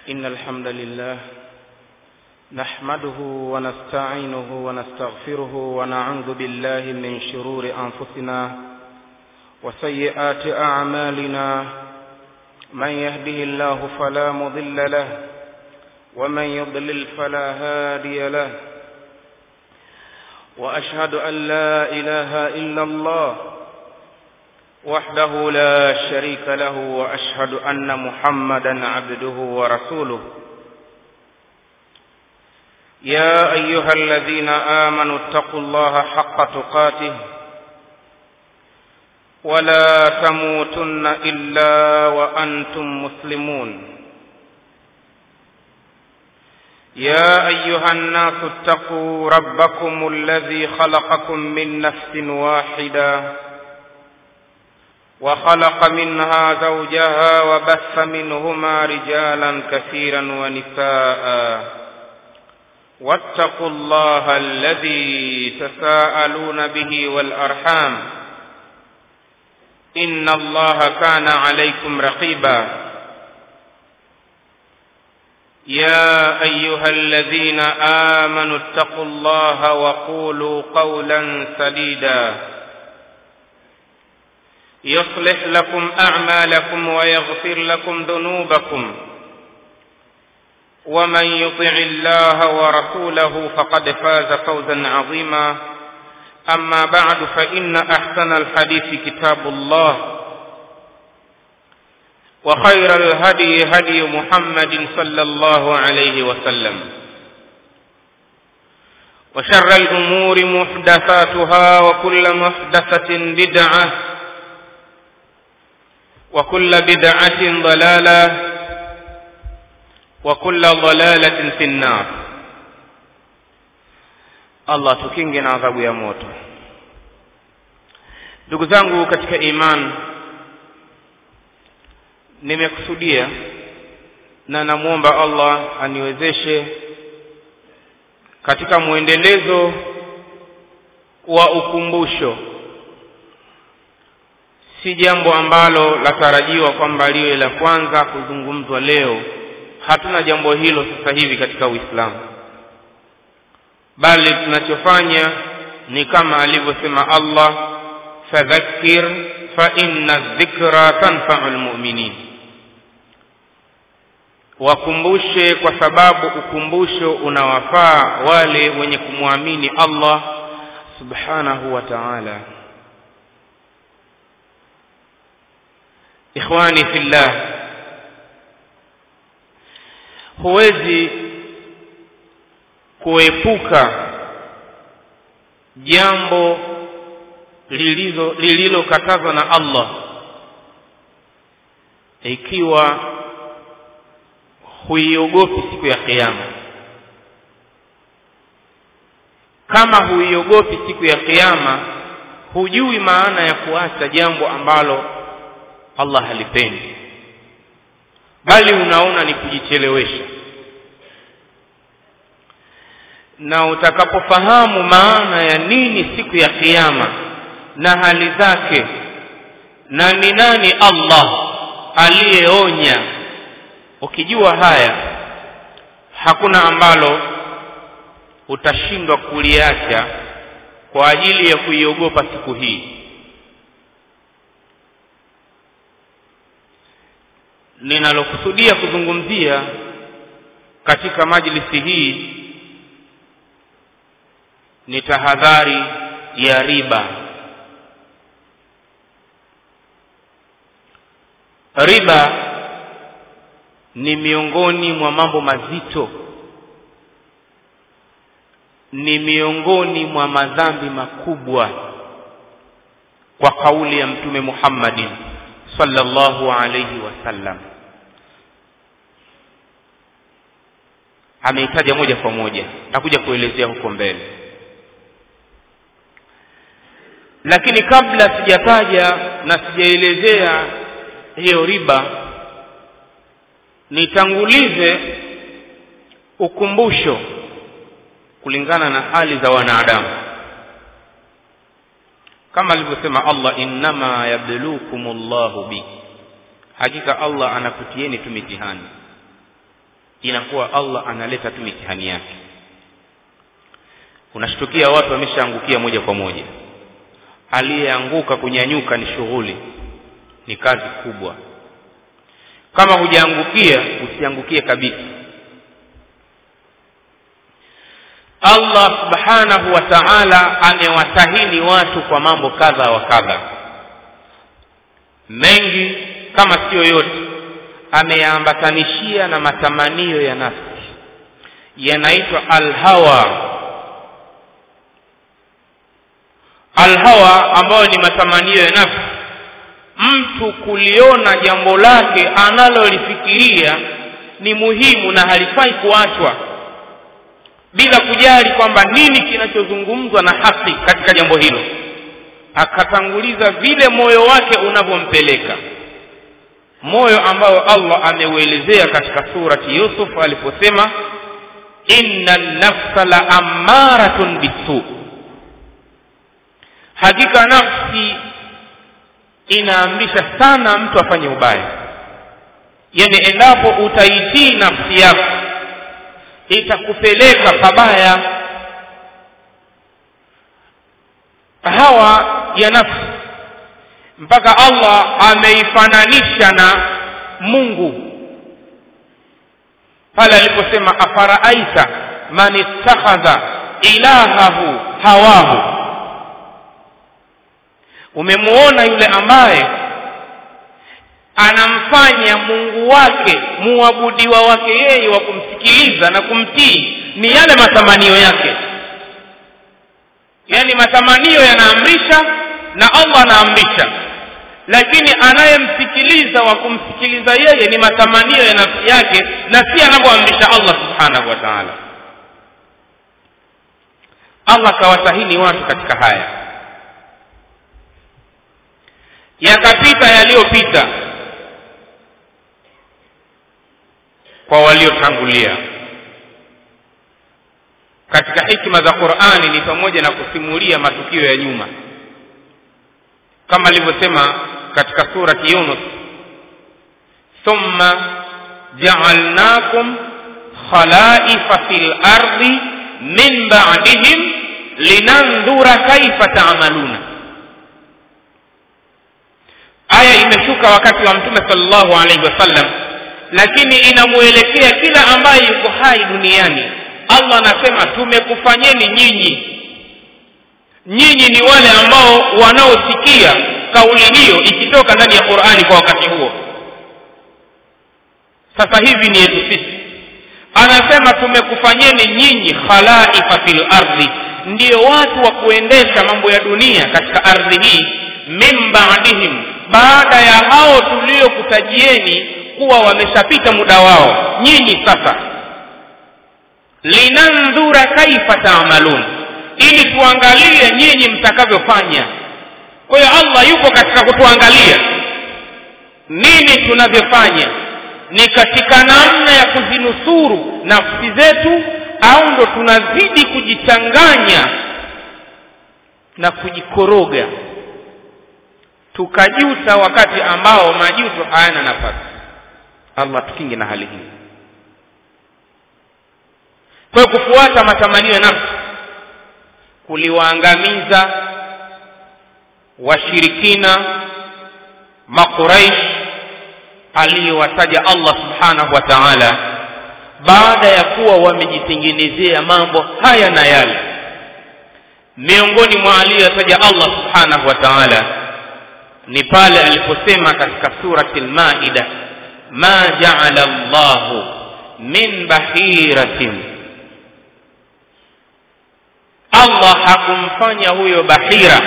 إن الحمد لله نحمده ونستعينه ونستغفره ونعوذ بالله من شرور أنفسنا وسيئات أعمالنا من يهده الله فلا مضل له ومن يضلل فلا هادي له وأشهد أن لا إله إلا الله وحده لا شريك له وأشهد أن محمدا عبده ورسوله يا أيها الذين آمنوا اتقوا الله حق تقاته ولا تموتن إلا وأنتم مسلمون يا أيها الناس اتقوا ربكم الذي خلقكم من نفس واحدة وخلق منها زوجها وبث منهما رجالا كثيرا ونساء واتقوا الله الذي تساءلون به والأرحام إن الله كان عليكم رقيبا يا أيها الذين آمنوا اتقوا الله وقولوا قولا سديدا يصلح لكم أعمالكم ويغفر لكم ذنوبكم ومن يطع الله ورسوله فقد فاز فوزا عظيما أما بعد فإن أحسن الحديث كتاب الله وخير الهدي هدي محمد صلى الله عليه وسلم وشر الأمور محدثاتها وكل محدثة بدعة وكل بدعة ضلالة وكل ضلالة في النار Allah tukinge na adhabu ya moto. Ndugu zangu katika iman, nimekusudia na namwomba Allah aniwezeshe katika mwendelezo wa ukumbusho. Si jambo ambalo latarajiwa kwamba liwe la kwanza kuzungumzwa leo. Hatuna jambo hilo sasa hivi katika Uislamu bali tunachofanya ni kama alivyosema Allah fadhakkir fa inna dhikra tanfa'u almu'minin wakumbushe kwa sababu ukumbusho unawafaa wale wenye kumwamini Allah subhanahu wa ta'ala ikhwani fillah huwezi kuepuka jambo lililo lililokatazwa na Allah ikiwa huiogopi siku ya kiyama kama huiogopi siku ya kiyama hujui maana ya kuacha jambo ambalo Allah halipendi bali unaona ni kujichelewesha na utakapofahamu maana ya nini siku ya kiyama na hali zake na ni nani Allah aliyeonya ukijua haya hakuna ambalo utashindwa kuliacha kwa ajili ya kuiogopa siku hii ninalokusudia kuzungumzia katika majlisi hii ni tahadhari ya riba riba ni miongoni mwa mambo mazito ni miongoni mwa madhambi makubwa kwa kauli ya mtume Muhammadin sallallahu alayhi wasallam ameitaja moja kwa moja nakuja kuelezea huko mbele lakini kabla sijataja na sijaelezea hiyo riba nitangulize ukumbusho kulingana na hali za wanadamu kama alivyosema Allah innama yablukumullahu bi hakika Allah anakutieni tu mitihani inakuwa allah analeta tu mitihani yake unashtukia watu wameshaangukia moja kwa moja aliyeanguka kunyanyuka ni shughuli ni kazi kubwa kama hujaangukia usiangukie kabisa allah subhanahu wa taala amewatahini watu kwa mambo kadha wa kadha mengi kama siyo yote ameyaambatanishia na matamanio ya nafsi yanaitwa alhawa alhawa ambayo ni matamanio ya nafsi mtu kuliona jambo lake analolifikiria ni muhimu na halifai kuachwa bila kujali kwamba nini kinachozungumzwa na haki katika jambo hilo akatanguliza vile moyo wake unavyompeleka moyo ambao allah ameuelezea katika surati yusuf aliposema inna nafsa la ammaratun bisu hakika nafsi inaamrisha sana mtu afanye ubaya yani endapo utaitii nafsi yako itakupeleka pabaya hawa ya nafsi mpaka allah ameifananisha na mungu pale aliposema afaraaita man ittakhadha ilahahu hawahu umemuona yule ambaye anamfanya mungu wake muabudiwa wake yeye wa kumsikiliza na kumtii ni yale matamanio yake yaani matamanio yanaamrisha na allah anaamrisha lakini anayemsikiliza wa kumsikiliza yeye ni matamanio ya nafsi yake na si anavyoamrisha allah subhanahu wa taala allah kawatahini watu katika haya yakapita yaliyopita kwa waliotangulia katika hikma za qurani ni pamoja na kusimulia matukio ya nyuma kama alivyosema katika surati yunus thumma jaalnakum khalaifa fi lardi min badihim linandhura kaifa taamaluna aya imeshuka wakati wa mtume salllahu alaihi wasallam lakini inamwelekea kila ambaye yuko hai duniani allah anasema tumekufanyeni nyinyi nyinyi ni wale ambao wanaosikia kauli hiyo ikitoka ndani ya qurani kwa wakati huo sasa hivi ni yetu sisi anasema tumekufanyeni nyinyi khalaifa fil ardhi ndiyo watu wa kuendesha mambo ya dunia katika ardhi hii min badihim baada ya hao tuliokutajieni kuwa wameshapita muda wao nyinyi sasa linandhura kaifa taamalun ili tuangalie nyinyi mtakavyofanya kwa hiyo allah yuko katika kutuangalia nini tunavyofanya ni katika namna ya kuzinusuru nafsi zetu au ndo tunazidi kujichanganya na kujikoroga tukajuta wakati ambao majuto hayana nafasi allah tukinge na hali hii kwa hiyo kufuata matamanio ya nafsi kuliwaangamiza washirikina maquraish aliyowataja allah subhanahu wa taala baada ya kuwa wamejitengenezea mambo haya na yale miongoni mwa aliyotaja allah subhanahu wa taala ni pale aliposema katika surati lmaida ma jaala llahu min bahiratin allah hakumfanya huyo bahira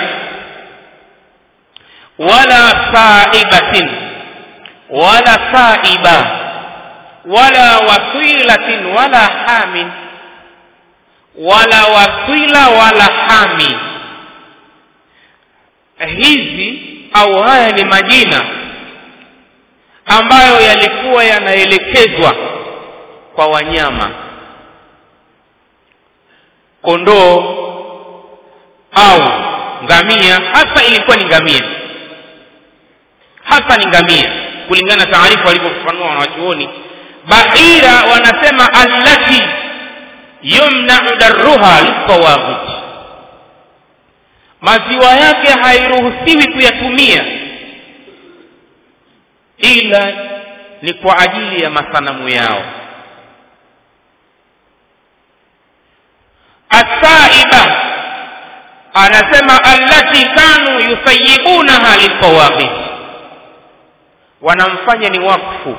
wala saibatin wala saiba wala wasilatin wala hamin wala wasila wala hami hizi au haya ni majina ambayo yalikuwa yanaelekezwa kwa wanyama kondoo au ngamia hasa ilikuwa ni ngamia hasa ni ngamia kulingana na taarifa walivyofafanua wanawachuoni bahira anasema allati yumnau darruha litawaghuti maziwa yake hairuhusiwi kuyatumia ila ni kwa ajili ya masanamu yao asaiba anasema allati kanu yusayibunaha litawaghi wanamfanya ni wakfu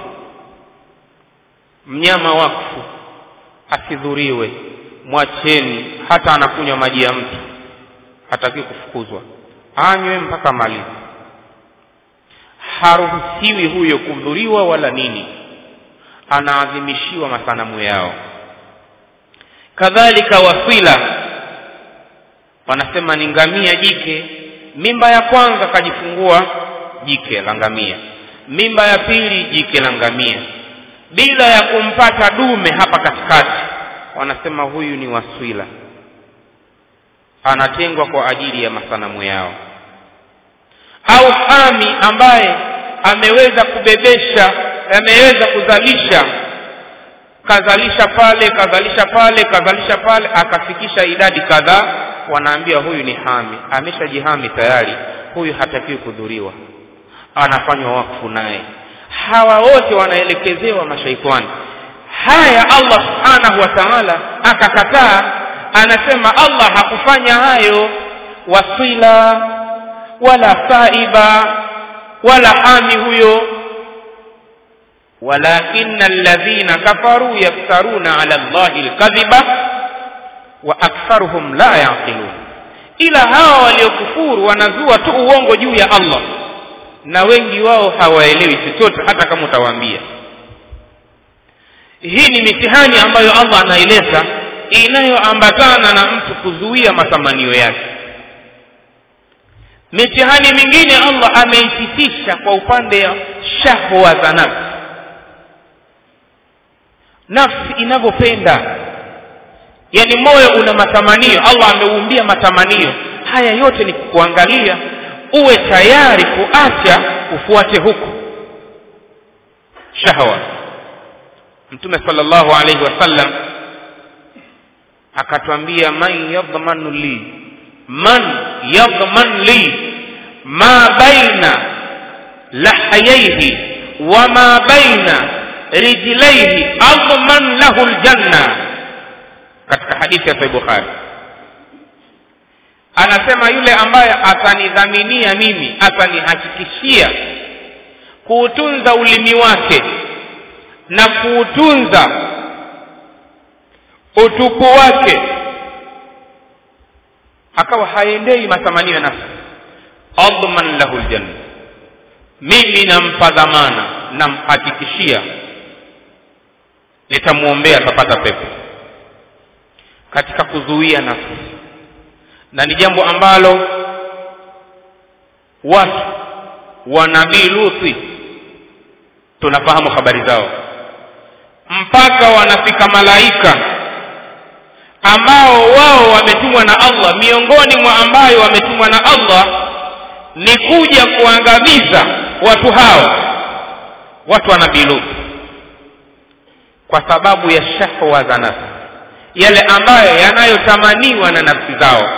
mnyama wakfu asidhuriwe mwacheni hata anakunywa maji ya mtu hataki kufukuzwa anywe mpaka malizi haruhusiwi huyo kudhuriwa wala nini anaadhimishiwa masanamu yao kadhalika wasila wanasema ni ngamia jike mimba ya kwanza kajifungua jike la ngamia mimba ya pili jike la ngamia bila ya kumpata dume hapa katikati wanasema huyu ni waswila anatengwa kwa ajili ya masanamu yao au hami ambaye ameweza kubebesha ameweza kuzalisha kazalisha pale kazalisha pale kazalisha pale akafikisha idadi kadhaa wanaambia huyu ni hami ameshajihami tayari huyu hatakiwi kudhuriwa anafanywa wakfu naye hawa wote wanaelekezewa mashaitani haya allah subhanahu wa taala akakataa anasema allah hakufanya hayo wasila wala saiba wala hami huyo ولكن الذين كفروا يفترون على الله الكذب واكثرهم لا يعقلون ila hawa waliokufuru wanazua tu uongo juu ya allah na wengi wao hawaelewi chochote hata kama utawaambia hii ni mitihani ambayo allah anaeleza inayoambatana na mtu kuzuia matamanio yake mitihani mingine allah ameisitisha kwa upande wa shahwa za nafsi nafsi inavyopenda yani moyo una matamanio allah ameumbia matamanio haya yote ni kuangalia uwe tayari kuacha ufuate huku shahwa mtume sallallahu alaihi wasallam akatwambia man yadhmanu li man yadhman li ma baina lahayaihi wa ma baina rijlaihi adman lahu ljanna katika hadithi ya sahih bukhari anasema yule ambaye atanidhaminia mimi atanihakikishia kuutunza ulimi wake na kuutunza utupu wake akawa haendei matamanio ya nafsi adman lahu ljanna mimi nampa dhamana namhakikishia nitamwombea atapata pepo katika kuzuia nafsi na ni jambo ambalo watu wa nabii luthi tunafahamu habari zao mpaka wanafika malaika ambao wao wametumwa na allah miongoni mwa ambayo wametumwa na allah ni kuja kuangamiza watu hao watu wa nabii luthi kwa sababu ya shahwa za nafsi yale ambayo yanayotamaniwa na nafsi zao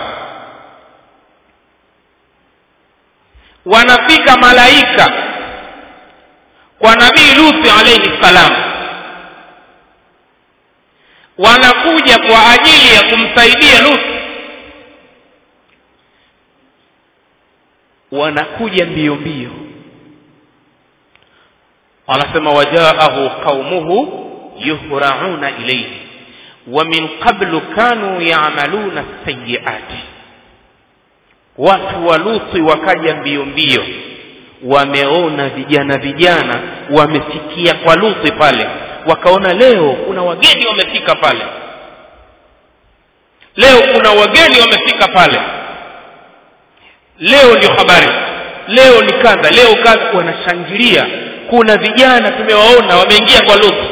wanafika malaika kwa nabii luthi alaihi ssalam wanakuja kwa ajili ya kumsaidia luthi wanakuja mbio mbio wanasema wajaahu qaumuhu yuhrauna ilayhi wa min qablu kanu ya'maluna sayyiati watu wa luthi wakaja mbio mbio wameona vijana vijana wamefikia kwa luthi pale wakaona leo kuna wageni wamefika pale leo kuna wageni wamefika pale leo ndio habari leo ni kadha leo kadha wanashangilia kuna vijana tumewaona wameingia kwa luthi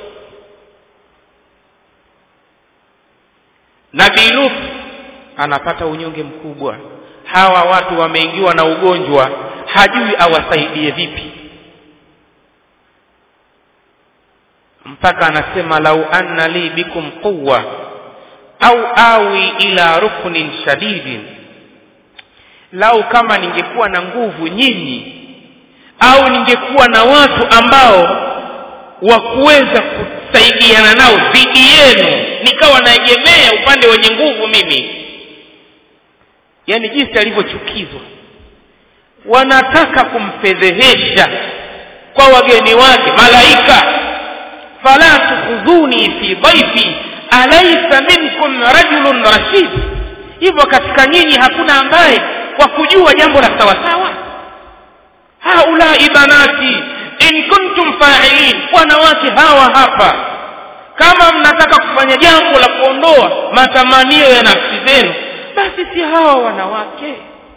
nabii lut anapata unyonge mkubwa hawa watu wameingiwa na ugonjwa hajui awasaidie vipi mpaka anasema lau anna li bikum quwa au awi ila ruknin shadidin lau kama ningekuwa na nguvu nyinyi au ningekuwa na watu ambao wa kuweza kusaidiana nao dhidi yenu nikawa naegemea upande wenye nguvu mimi yaani jinsi alivyochukizwa wanataka kumfedhehesha kwa wageni wake malaika fala tukhudhuni fi dhaifi alaysa minkum rajulun rashid hivyo katika nyinyi hakuna ambaye kwa kujua jambo la sawasawa haulai banati in kuntum fa'ilin wanawake hawa hapa kama mnataka kufanya jambo la kuondoa matamanio ya nafsi zenu basi si hawa wanawake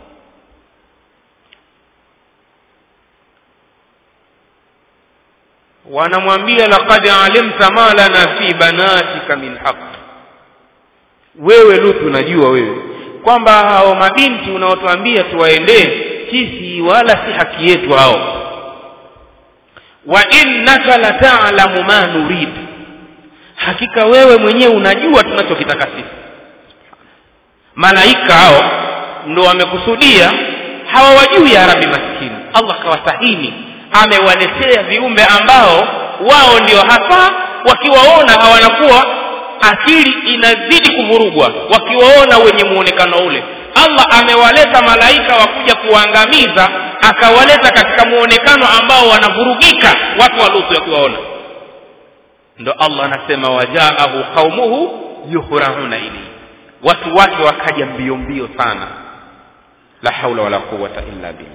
wanamwambia laqad alimta ma lana fi banatika min haq wewe lutu unajua wewe kwamba hao mabinti unaotuambia tuwaendee sisi wala si haki yetu hao wa innaka la ta'lamu ma nurid hakika wewe mwenyewe unajua tunachokitaka sisi malaika hao ndo wamekusudia hawawajui ya rabi maskini allah kawasahini amewaletea viumbe ambao wao ndio hasa wakiwaona hawanakuwa akili inazidi kuvurugwa wakiwaona wenye muonekano ule allah amewaleta malaika wakuja kuwaangamiza akawaleta katika muonekano ambao wanavurugika watu wa lutu wakiwaona ndo allah anasema wajaahu qaumuhu yuhrahuna ilayhi watu wake wakaja mbio mbio sana la haula wala quwata illa billah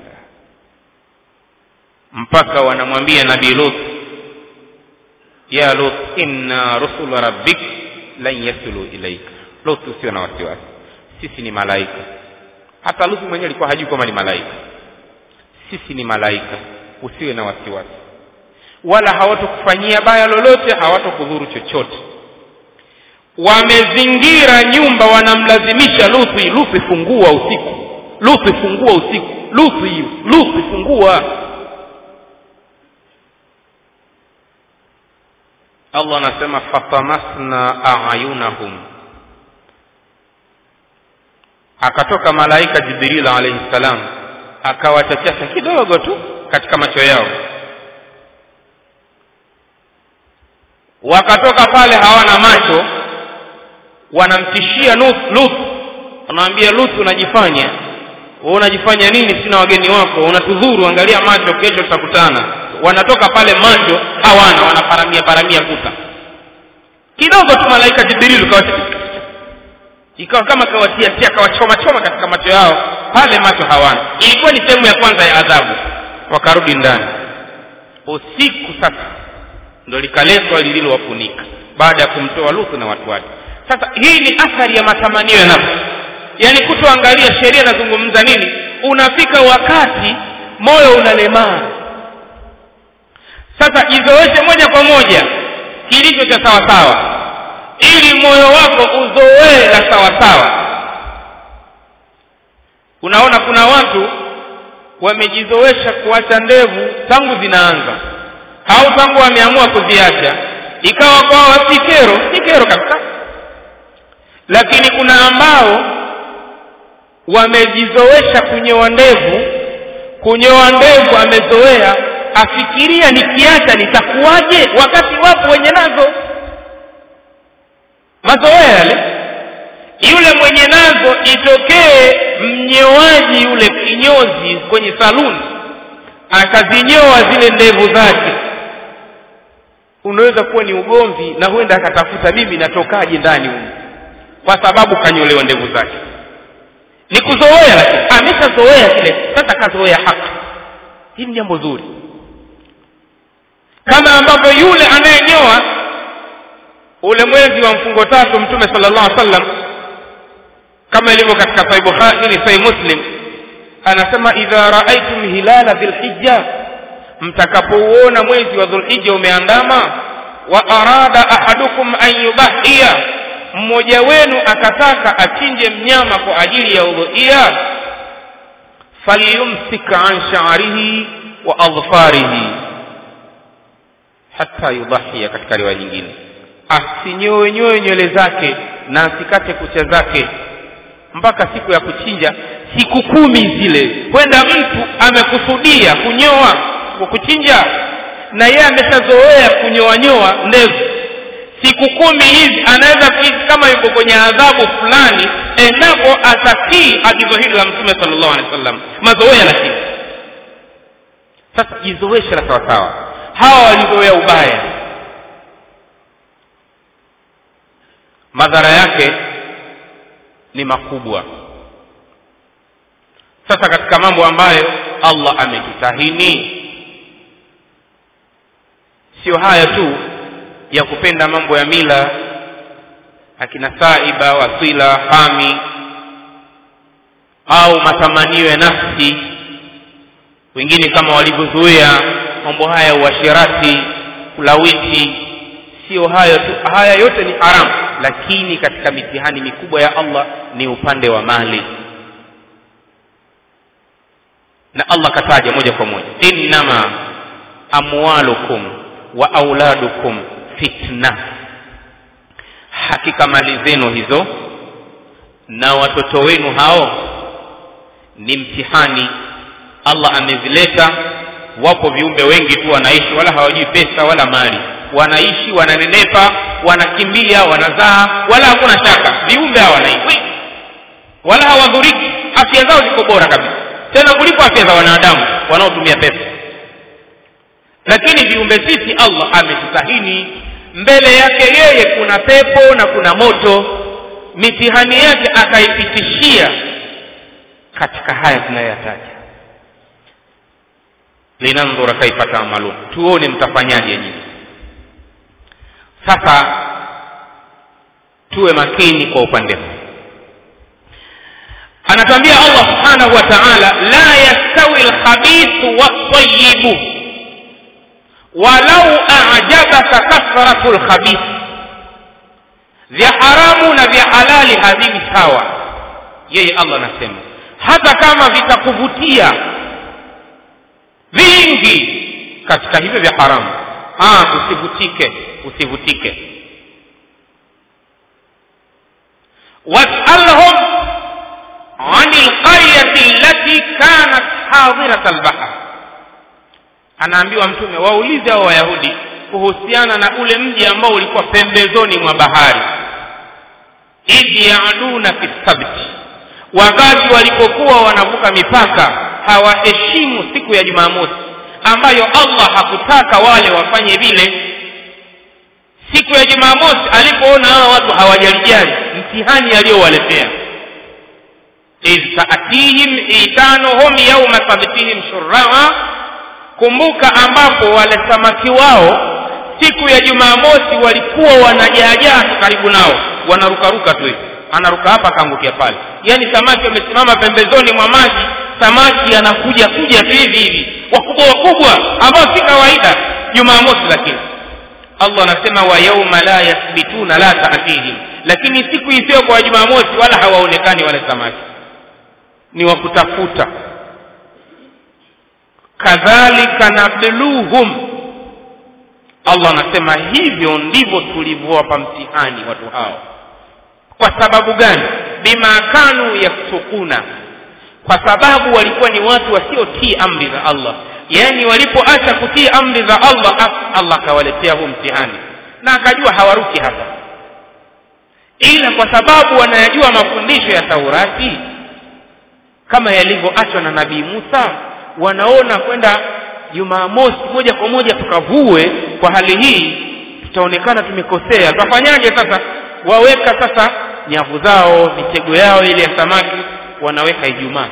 mpaka wanamwambia nabii lut ya lut inna rusula rabbik lan yasulu ilaika lut usio na wasiwasi sisi ni malaika hata lut mwenyewe alikuwa hajui kwamba ni malaika sisi ni malaika usiwe na wasiwasi wala hawatokufanyia baya lolote hawatokudhuru chochote wamezingira nyumba wanamlazimisha luthi luthi fungua usiku luthi fungua usiku luthi luthi fungua allah anasema fatamasna ayunahum akatoka malaika jibril alaihi salam akawachachasha kidogo tu katika macho yao wakatoka pale hawana macho wanamtishia lut wanamwambia lut unajifanya wewe unajifanya nini sina wageni wako unatudhuru angalia macho kesho tutakutana wanatoka pale macho hawana wanaparamia paramia kuta kidogo tu malaika jibril ikawa kama kawatiatia kawachoma choma katika macho yao pale macho hawana ilikuwa ni sehemu ya kwanza ya adhabu wakarudi ndani usiku sasa ndo likaletwa lililowafunika baada ya kumtoa luthu na watu wake sasa hii ni athari ya matamanio ya nafsi yaani kutoangalia sheria inazungumza nini unafika wakati moyo unalemaa sasa jizoeshe moja kwa moja kilicho cha sawasawa ili moyo wako uzoee la sawasawa unaona kuna watu wamejizoesha kuacha ndevu tangu zinaanza au tangu wameamua kuziacha ikawa kwao si kero si kero kabisa lakini kuna ambao wamejizoesha kunyoa ndevu kunyoa ndevu amezoea afikiria nikiacha nitakuwaje wakati wapo wenye nazo mazoea yale yule mwenye nazo itokee mnyoaji yule kinyozi kwenye saluni akazinyoa zile ndevu zake unaweza kuwa ni ugomvi na huenda akatafuta mimi natokaje ndani humu kwa sababu kanyolewa ndevu zake ni kuzoea lakini ameshazoea kile sasa kazoea haki hii ni jambo zuri kama ambavyo yule anayenyoa ule mwezi wa mfungo tatu mtume sallallahu alaihi wasallam kama ilivyo katika sahih bukhari ni sahih muslim anasema idha raaitum hilala dhilhijja mtakapouona mwezi wa dhulhijja umeandama wa arada ahadukum an yubahiya mmoja wenu akataka achinje mnyama kwa ajili ya udhuia falyumsik an sha'rihi wa adfarihi hata yudhahia katika riwaya nyingine asinyoe nyoe nywele zake na asikate kucha zake mpaka siku ya kuchinja siku kumi zile kwenda mtu amekusudia kunyoa kwa kuchinja na yeye ameshazoea kunyoa nyoa ndevu siku kumi hizi anaweza kuishi kama yuko kwenye adhabu fulani endapo atatii agizo hilo la mtume sallallahu alaihi wasallam mazoea lakini sasa jizoeshe la sawasawa hawa walizoea ubaya madhara yake ni makubwa sasa katika mambo ambayo allah ametutahini sio haya tu ya kupenda mambo ya mila akina saiba wasila hami au matamanio ya nafsi wengine kama walivyozoea mambo haya ya uashirati kulawiti sio hayo tu haya yote ni haramu lakini katika mitihani mikubwa ya allah ni upande wa mali na allah kataja moja kwa moja innama amwalukum wa auladukum fitna hakika mali zenu hizo na watoto wenu hao ni mtihani allah amezileta wapo viumbe wengi tu wanaishi wala hawajui pesa wala mali wanaishi wananenepa wanakimbia wanazaa wala hakuna shaka viumbe hawa wanaishi wala hawadhuriki afya zao ziko bora kabisa tena kuliko afya za wanadamu wanaotumia pesa lakini viumbe sisi allah ametutahini mbele yake yeye kuna pepo na kuna moto mitihani yake akaipitishia katika haya tunayoyataja linandhura kaifa taamalun tuone mtafanyaje nyinyi sasa tuwe makini kwa upande huu anatwambia allah subhanahu wa taala la yastawi lkhabithu waltayibu walau ajabaka kathratu lkhabith vya haramu na vya halali havivi sawa yeye allah anasema hata kama vitakuvutia vingi katika hivyo vya haramu ah, usivutike usivutike wasalhum ani lqaryati allati kanat hadirat albahr anaambiwa mtume waulize hao wayahudi kuhusiana na ule mji ambao ulikuwa pembezoni mwa bahari idh yaduna fi sabti wakati walipokuwa wanavuka mipaka hawaheshimu siku ya jumamosi ambayo allah hakutaka wale wafanye vile siku ya jumamosi alipoona hawa watu hawajalijali mtihani aliyowaletea idh taatihim itanuhum yauma sabtihim shuraa kumbuka ambapo wale samaki wao siku ya jumamosi walikuwa wanajaajaa karibu nao wanarukaruka tu hivi anaruka hapa akaangukia pale yaani samaki wamesimama pembezoni mwa maji samaki anakuja kuja tu hivi hivi wakubwa wakubwa ambao si kawaida jumamosi lakini allah anasema wa yauma la yathbituna la taatihim lakini siku isiyo kwa jumamosi wala hawaonekani wale samaki ni wa kutafuta kadhalika nabluhum allah anasema hivyo ndivyo tulivyowapa mtihani watu hao kwa sababu gani bima kanu yafsukuna kwa sababu walikuwa ni watu wasiotii amri za allah yaani walipoacha kutii amri za allah allah akawaletea huu mtihani na akajua hawaruki hapa ila kwa sababu wanayajua mafundisho ya taurati kama yalivyoachwa na nabii musa wanaona kwenda jumamosi moja kwa moja tukavue kwa hali hii tutaonekana tumekosea tutafanyaje sasa waweka sasa nyavu zao mitego yao ile ya samaki wanaweka ijumaa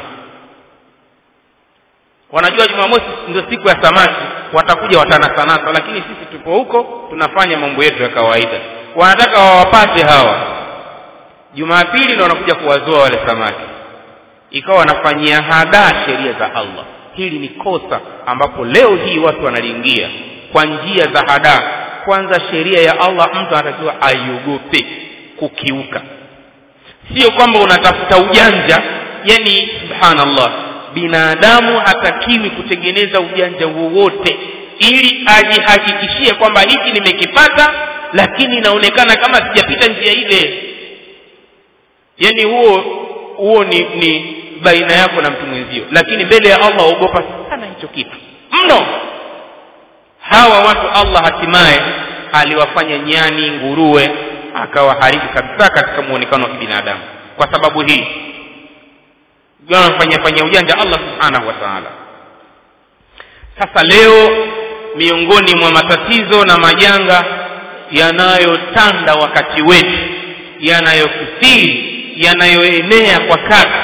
wanajua jumamosi ndio siku ya samaki watakuja watanasanasa lakini sisi tupo huko tunafanya mambo yetu ya kawaida wanataka wawapate hawa jumapili ndo wanakuja kuwazoa wale samaki ikawa wanafanyia hadaa sheria za allah hili ni kosa ambapo leo hii watu wanaliingia kwa njia za hadaa kwanza sheria ya allah mtu anatakiwa aiogope kukiuka sio kwamba unatafuta ujanja yani subhanallah binadamu hatakiwi kutengeneza ujanja wowote ili ajihakikishie kwamba hiki nimekipata lakini inaonekana kama sijapita njia ile yani huo huo ni, ni baina yako na mtu mwenzio lakini mbele ya allah ogopa sana hicho kitu mno hawa watu allah hatimaye aliwafanya nyani nguruwe akawaharibu kabisa katika muonekano wa kibinadamu kwa sababu hii wanafanya fanya ujanja allah subhanahu wa taala sasa leo miongoni mwa matatizo na majanga yanayotanda wakati wetu yanayokithiri yanayoenea kwa kasi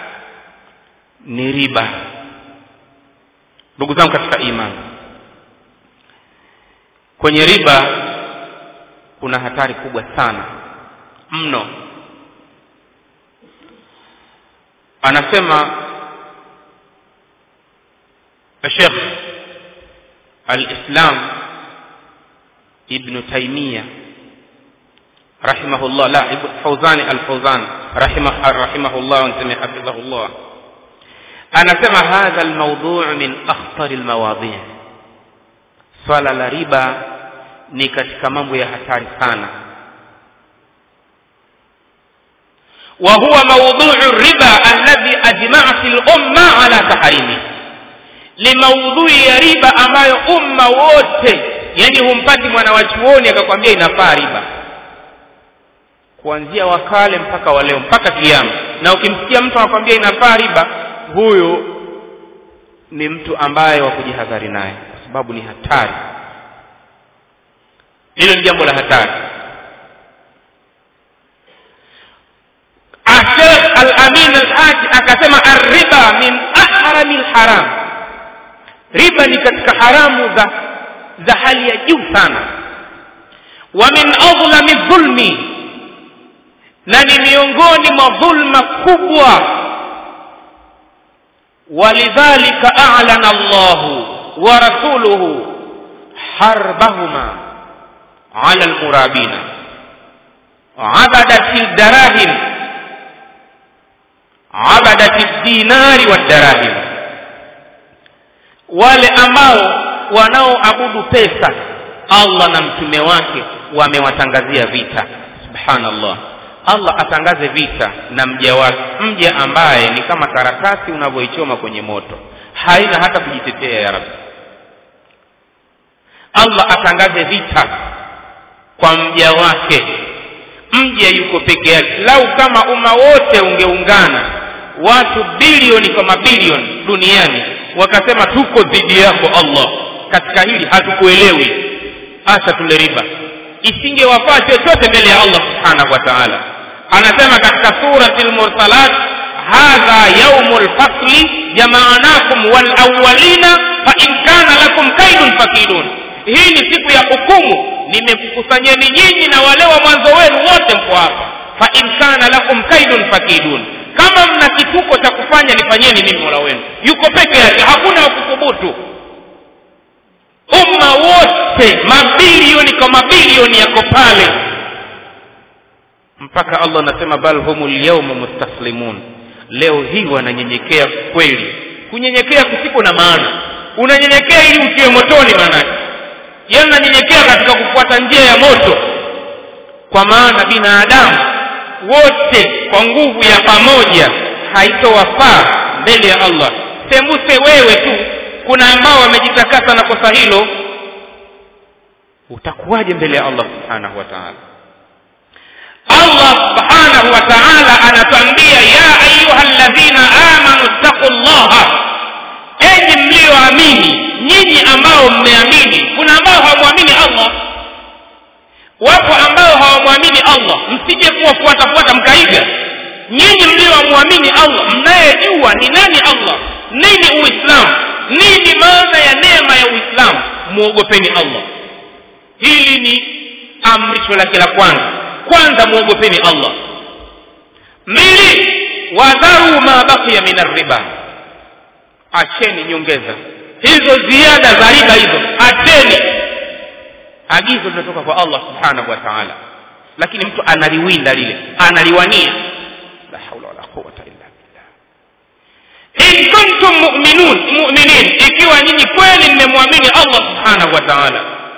ni riba ndugu zangu katika imani kwenye riba kuna hatari kubwa sana mno anasema الشيخ الإسلام ابن تيمية رحمه الله لا فوزان الفوزان رحمه, رحمه الله ونسمي حفظه الله أنا سمع هذا الموضوع من أخطر المواضيع swala la riba ni katika mambo ya hatari sana wa huwa maudhuu riba alladhi ajma'at al-umma ala tahrimi ni maudhui ya riba ambayo umma wote yani humpati mwana wa chuoni akakwambia inafaa riba kuanzia wakale mpaka waleo mpaka kiama na ukimsikia mtu anakwambia inafaa riba huyu ni mtu ambaye wa kujihadhari naye kwa sababu ni hatari hilo ni jambo la hatari Sheikh Al-Amin Al-Haji akasema arriba min ahrami al-haram riba ni katika haramu za za hali ya juu sana wa min adhlami dhulmi na ni miongoni mwa dhulma kubwa ولذلك أعلن الله ورسوله حربهما على المرابين عبدت الدراهم عبدت الدينار والدراهم wale ambao wanaoabudu pesa allah na mtume wake wamewatangazia vita subhanallah allah atangaze vita na mja wake mja ambaye ni kama karatasi unavyoichoma kwenye moto haina hata kujitetea ya rabbi allah atangaze vita kwa mja wake mja yuko peke yake lau kama umma wote ungeungana watu bilioni kwa mabilioni duniani wakasema tuko dhidi yako allah katika hili hatukuelewi hasa tule riba isingewafaa chochote mbele ya allah subhanahu wa taala anasema katika surati lmursalat hadha yaumu lfasli jamaanakum walawalina fain kana lakum kaidun fakidun hii ni siku ya hukumu nimekukusanyeni nyinyi na wale wa mwanzo wenu wote mko hapa fain kana lakum kaidun fakidun kama mna kituko cha kufanya nifanyeni mimi mola wenu yuko peke yake hakuna wakuthubutu umma wote mabilioni kwa mabilioni yako pale mpaka allah anasema bal humu lyauma mustaslimun leo hii wananyenyekea kweli kunyenyekea kusiko na maana unanyenyekea ili utiwe motoni maanake yeye unanyenyekea katika kufuata njia ya moto kwa maana binadamu wote kwa nguvu ya pamoja haitowafaa mbele ya allah sembuse wewe tu kuna ambao wamejitakasa na kosa hilo utakuwaje mbele ya allah subhanahu wa taala allah subhanahu wa taala anatuambia ya ayuha ladhina amanu ttaqu llaha enyi mlioamini nyinyi ambao mmeamini kuna ambao hawamwamini allah wapo ambao hawamwamini allah msije kuwafuatafuata mkaiga nyinyi mliowamwamini allah mnayejua ni nani allah nini uislamu nini maana ya neema ya uislamu mwogopeni allah hili ni amrisho lake la kwanza kwanza mwogopeni allah mbili wadharu ma baqiya min arriba acheni nyongeza hizo ziada za riba hizo acheni agizo linatoka kwa allah subhanahu wa taala lakini mtu analiwinda lile analiwania la haula wala quwata illa billah in kuntum mu'minun mu'minin ikiwa nyinyi kweli mmemwamini allah subhanahu wa taala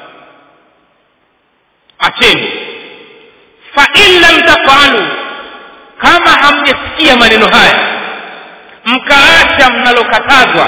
acheni fa in lam tafalu kama hamjasikia maneno haya mkaacha mnalokatazwa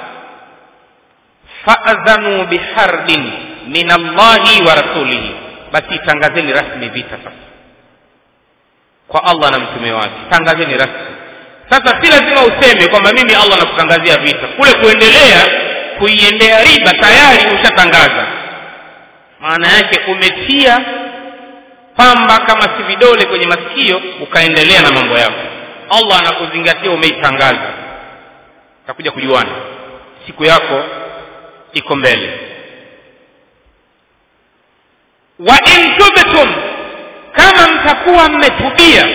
faadhanu biharbin min allahi wa rasulihi basi tangazeni rasmi vita sasa kwa allah na mtume wake tangazeni rasmi sasa si lazima useme kwamba mimi allah nakutangazia vita kule kuendelea kuiendea riba tayari ushatangaza maana yake umetia pamba kama si vidole kwenye masikio ukaendelea na mambo yako allah anakuzingatia umeitangaza takuja kujuana siku yako iko mbele wa in tubtum kama mtakuwa mmetubia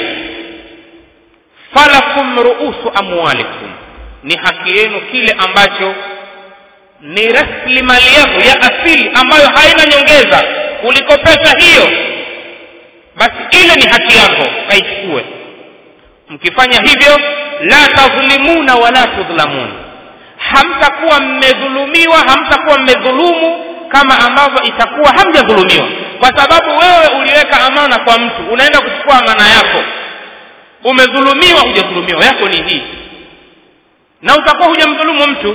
falakum ruusu amwalikum ni haki yenu kile ambacho ni rasilimali yako ya asili ambayo haina nyongeza kuliko pesa hiyo basi ile ni haki yako kaichukue mkifanya hivyo la tadhlimuna wala tudhlamun hamtakuwa mmedhulumiwa hamtakuwa mmedhulumu kama ambavyo itakuwa hamjadhulumiwa kwa sababu wewe uliweka amana kwa mtu unaenda kuchukua amana yako umedhulumiwa hujadhulumiwa yako ni hii na utakuwa hujamdhulumu mtu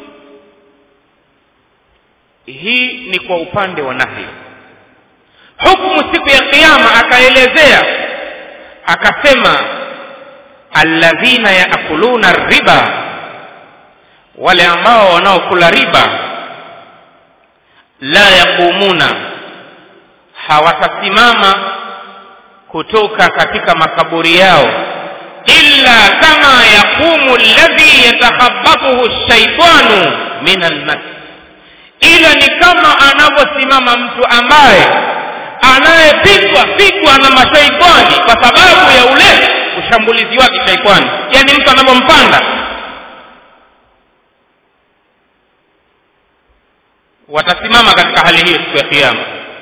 hii ni kwa upande wa nahi hukumu siku ya kiyama akaelezea akasema alladhina yaakuluna riba wale ambao wanaokula riba la yaqumuna hawatasimama kutoka katika makaburi yao illa kama yaqumu alladhi yatakhabbathu shaitanu min almas ila ni kama anavyosimama mtu ambaye anayepigwa pigwa na mashaitani kwa sababu ya ule ushambulizi wake shaitani yani mtu anavyompanda watasimama katika hali hiyo siku ya kiyama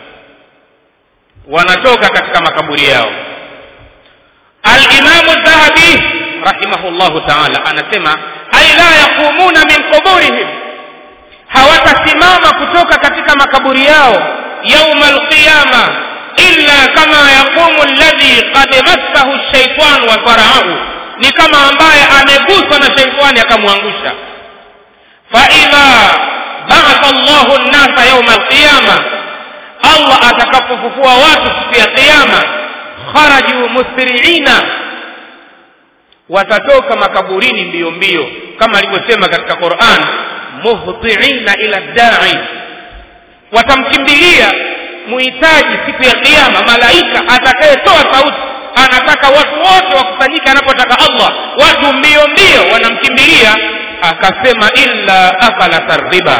wanatoka katika makaburi yao alimamu dhahabi rahimahullahu taala anasema ai la yaqumuna min quburihim hawatasimama kutoka katika makaburi yao yauma alqiyama illa kama yaqumu alladhi qad massahu shaitan wa faraahu ni kama ambaye ameguswa na shaitani akamwangusha faidha baatha llahu nnasa yauma alqiyama allah atakapofufua watu siku ya qiyama kharaju musriina watatoka makaburini mbio mbio kama alivyosema katika quran muhtiina ila dai watamkimbilia muhitaji siku ya kiyama malaika atakayetoa sauti anataka watu wote wakusanyike anapotaka allah watu mbio mbio wanamkimbilia akasema illa akalata riba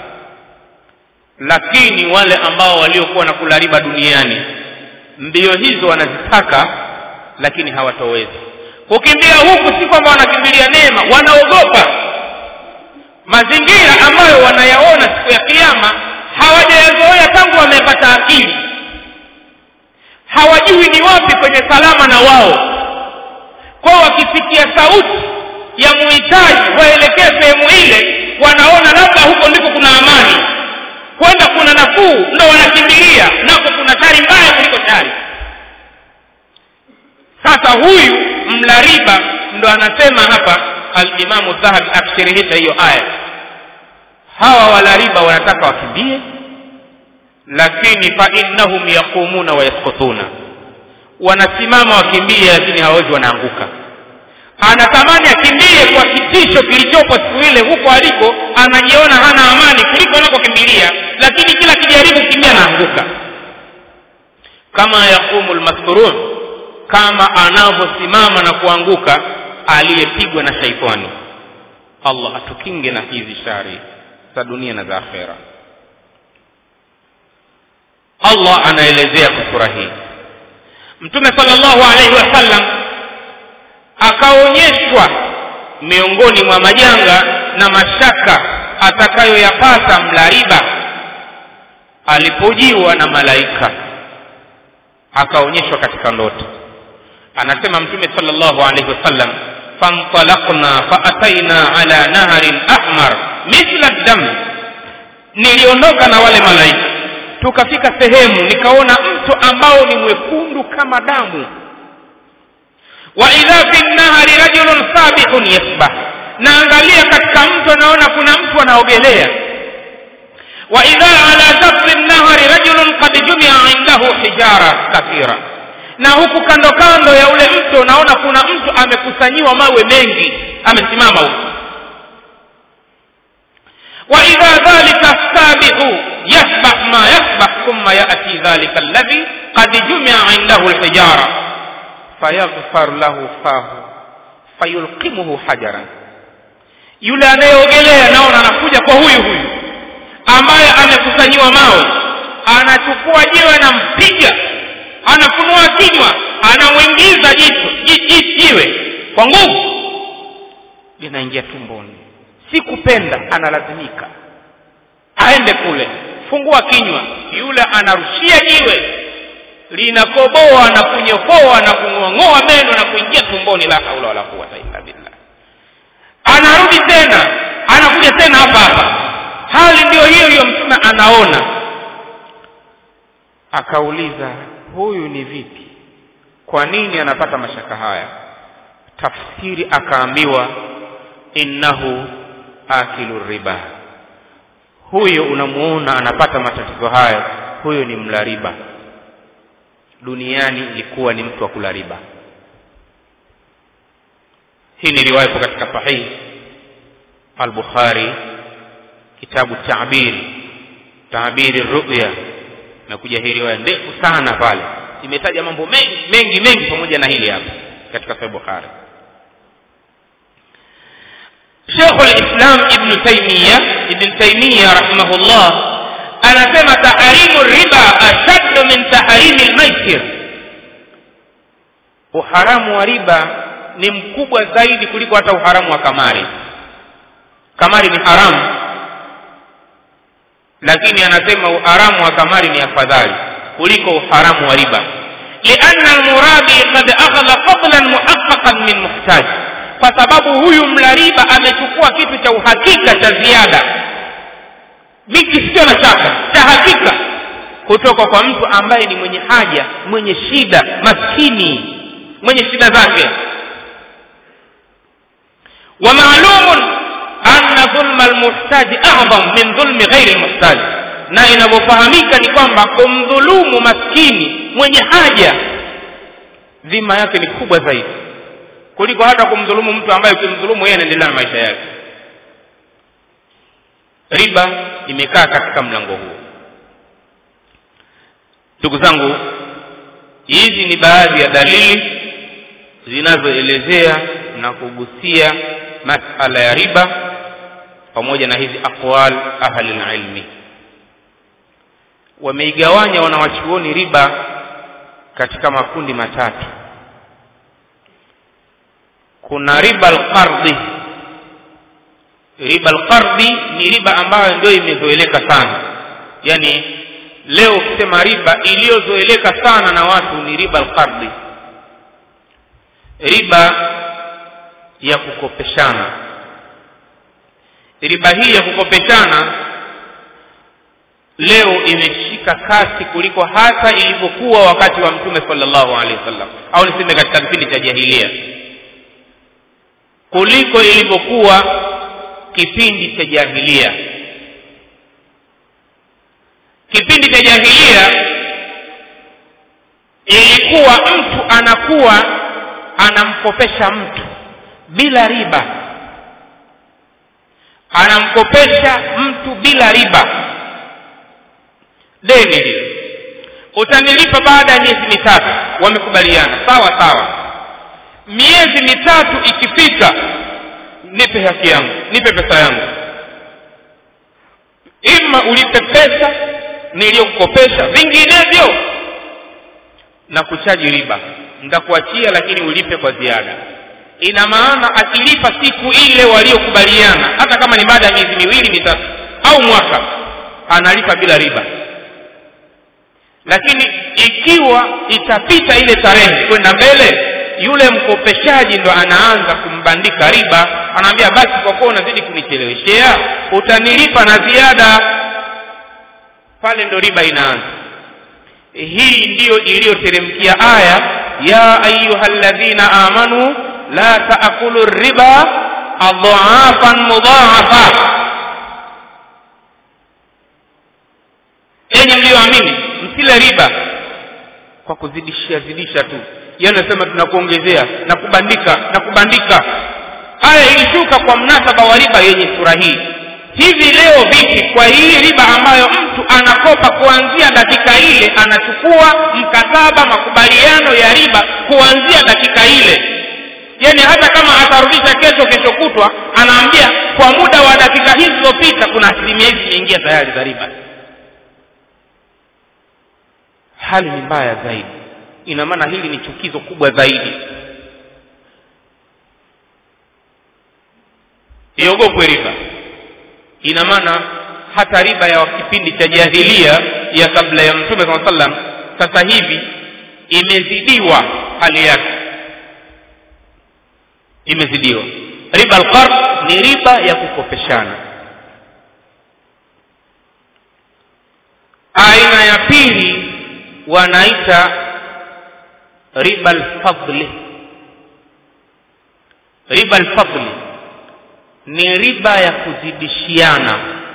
lakini wale ambao waliokuwa na kula riba duniani mbio hizo wanazitaka lakini hawatowezi kukimbia huku si kwamba wanakimbilia neema wanaogopa mazingira ambayo wanayaona siku ya kiyama hawajayazoea tangu wamepata akili hawajui ni wapi kwenye salama na wao kwao wakisikia sauti ya muhitaji waelekee sehemu ile wanaona labda huko ndiko kuna amani kwenda kuna nafuu ndo wanakimbilia nako kuna tari mbaya kuliko tari sasa huyu mla riba ndo anasema hapa alimamu dhahabi akishirihisha hiyo aya hawa wala riba wanataka wakimbie lakini fa innahum yaqumuna wa yaskutuna wanasimama wakimbie lakini hawawezi wanaanguka anatamani akimbie kwa kitisho kilichopo siku ile huko aliko anajiona hana amani kuliko anakokimbilia lakini kila kijaribu kukimbia anaanguka kama yaqumu lmasturun kama anavyosimama na kuanguka aliyepigwa na shaitani allah atukinge na hizi shari za dunia na za akhera allah anaelezea kwa sura hii mtume salllahu alaihi wasallam akaonyeshwa miongoni mwa majanga na mashaka atakayoyapata mla riba alipojiwa na malaika akaonyeshwa katika ndoto anasema mtume salllahu alaihi wasallam fantalaqna faataina ala naharin ahmar mithla dam niliondoka na wale malaika tukafika sehemu nikaona mto ambao ni mwekundu kama damu wa idha fi nnahari rajulun sabihun yasbah naangalia katika mto naona kuna mtu anaogelea wa idha ala shafi nnahari rajulun qad jumia indahu hijara kathira na huku kando kando ya ule mto naona kuna mtu amekusanyiwa mawe mengi amesimama huku وإذا ذلك السابح يسبح ما يسبح ثم يأتي ذلك الذي قد جمع عنده الحجارة فيغفر له فاه فيلقمه حجرا yule anayeogelea naona anakuja kwa huyu huyu ambaye amekusanyiwa mawe anachukua jiwe anampiga anafunua kinywa anamwingiza jicho jiwe kwa nguvu linaingia tumboni si kupenda analazimika aende kule fungua kinywa yule anarushia jiwe linakoboa na kunyofoa na kung'oang'oa meno na kuingia tumboni la haula wala quwata illa billah anarudi tena anakuja tena hapa hapa hali ndiyo hiyo hiyo mtume anaona akauliza huyu ni vipi kwa nini anapata mashaka haya tafsiri akaambiwa innahu akilu riba huyo unamuona anapata matatizo hayo huyo ni mla riba duniani ilikuwa ni mtu wa kula riba hii ni riwaya ipo katika sahih al-bukhari kitabu ta'biri ta'biri ru'ya nakuja hii riwaya ndefu sana pale imetaja mambo mengi mengi mengi pamoja na hili hapa katika sahih bukhari Sheikh al-Islam Ibn Taymiyyah Ibn Taymiyyah rahimahullah anasema tahrimu riba ashaddu min tahrimi al-maisir uharamu wa riba ni mkubwa zaidi kuliko hata uharamu wa kamari kamari ni haramu lakini anasema uharamu wa kamari ni afadhali kuliko uharamu wa riba lianna almuradi qad akhadha fadlan muhaqqaqan min muhtaj kwa sababu huyu mla riba amechukua kitu cha uhakika cha ziada miki sio na shaka cha hakika kutoka kwa mtu ambaye ni mwenye haja mwenye shida maskini mwenye shida zake ومعلوم أن ظلم المحتاج أعظم من ظلم غير المحتاج na inavyofahamika ni kwamba kumdhulumu maskini mwenye haja dhima yake ni kubwa zaidi kuliko hata kumdhulumu mtu ambaye ukimdhulumu yeye anaendelea na maisha yake riba imekaa katika mlango huo ndugu zangu hizi ni baadhi ya dalili zinazoelezea na kugusia masala ya riba pamoja na hizi aqwal ahli ilmi wameigawanya wanawachuoni riba katika makundi matatu kuna riba alqardhi riba alqardhi ni riba ambayo ndio imezoeleka sana yani leo ukisema riba iliyozoeleka sana na watu ni riba alqardhi riba ya kukopeshana riba hii ya kukopeshana leo imeshika kasi kuliko hata ilivyokuwa wakati wa mtume sallallahu alaihi wasallam au niseme katika kipindi cha jahilia kuliko ilivyokuwa kipindi cha jahilia kipindi cha jahilia ilikuwa mtu anakuwa anamkopesha mtu bila riba anamkopesha mtu bila riba deni lile utanilipa baada ya miezi mitatu wamekubaliana sawa sawa miezi mitatu ikifika nipe haki yangu nipe pesa yangu ima ulipe pesa niliyokukopesha vinginevyo na kuchaji riba nitakuachia lakini ulipe kwa ziada ina maana akilipa siku ile waliokubaliana hata kama ni baada ya miezi miwili mitatu au mwaka analipa bila riba lakini ikiwa itapita ile tarehe kwenda mbele yule mkopeshaji ndo anaanza kumbandika riba anaambia basi kwa kuwa unazidi kunicheleweshea utanilipa na ziada pale ndo riba inaanza hii ndiyo iliyoteremkia aya ya ayuha ladhina amanu la taakulu riba adhaafan mudhaafa enyi mlioamini msile riba kwa kuzidishia zidisha tu yeye anasema tunakuongezea na kubandika na kubandika aya ilishuka kwa mnasaba wa riba yenye sura hii hivi leo vipi kwa hii riba ambayo mtu anakopa kuanzia dakika ile anachukua mkataba makubaliano ya riba kuanzia dakika ile yani hata kama atarudisha kesho kesho kutwa anaambia kwa muda wa dakika hizi zilizopita kuna asilimia hizi zimeingia tayari za riba hali ni mbaya zaidi ina maana hili ni chukizo kubwa zaidi iogopwe riba ina maana hata riba ya kipindi cha jahilia ya kabla ya mtume saa sallam sasa hivi imezidiwa hali yake imezidiwa riba alqard ni riba ya kukopeshana aina ya pili wanaita riba alfadli riba alfadli ni riba ya kuzidishiana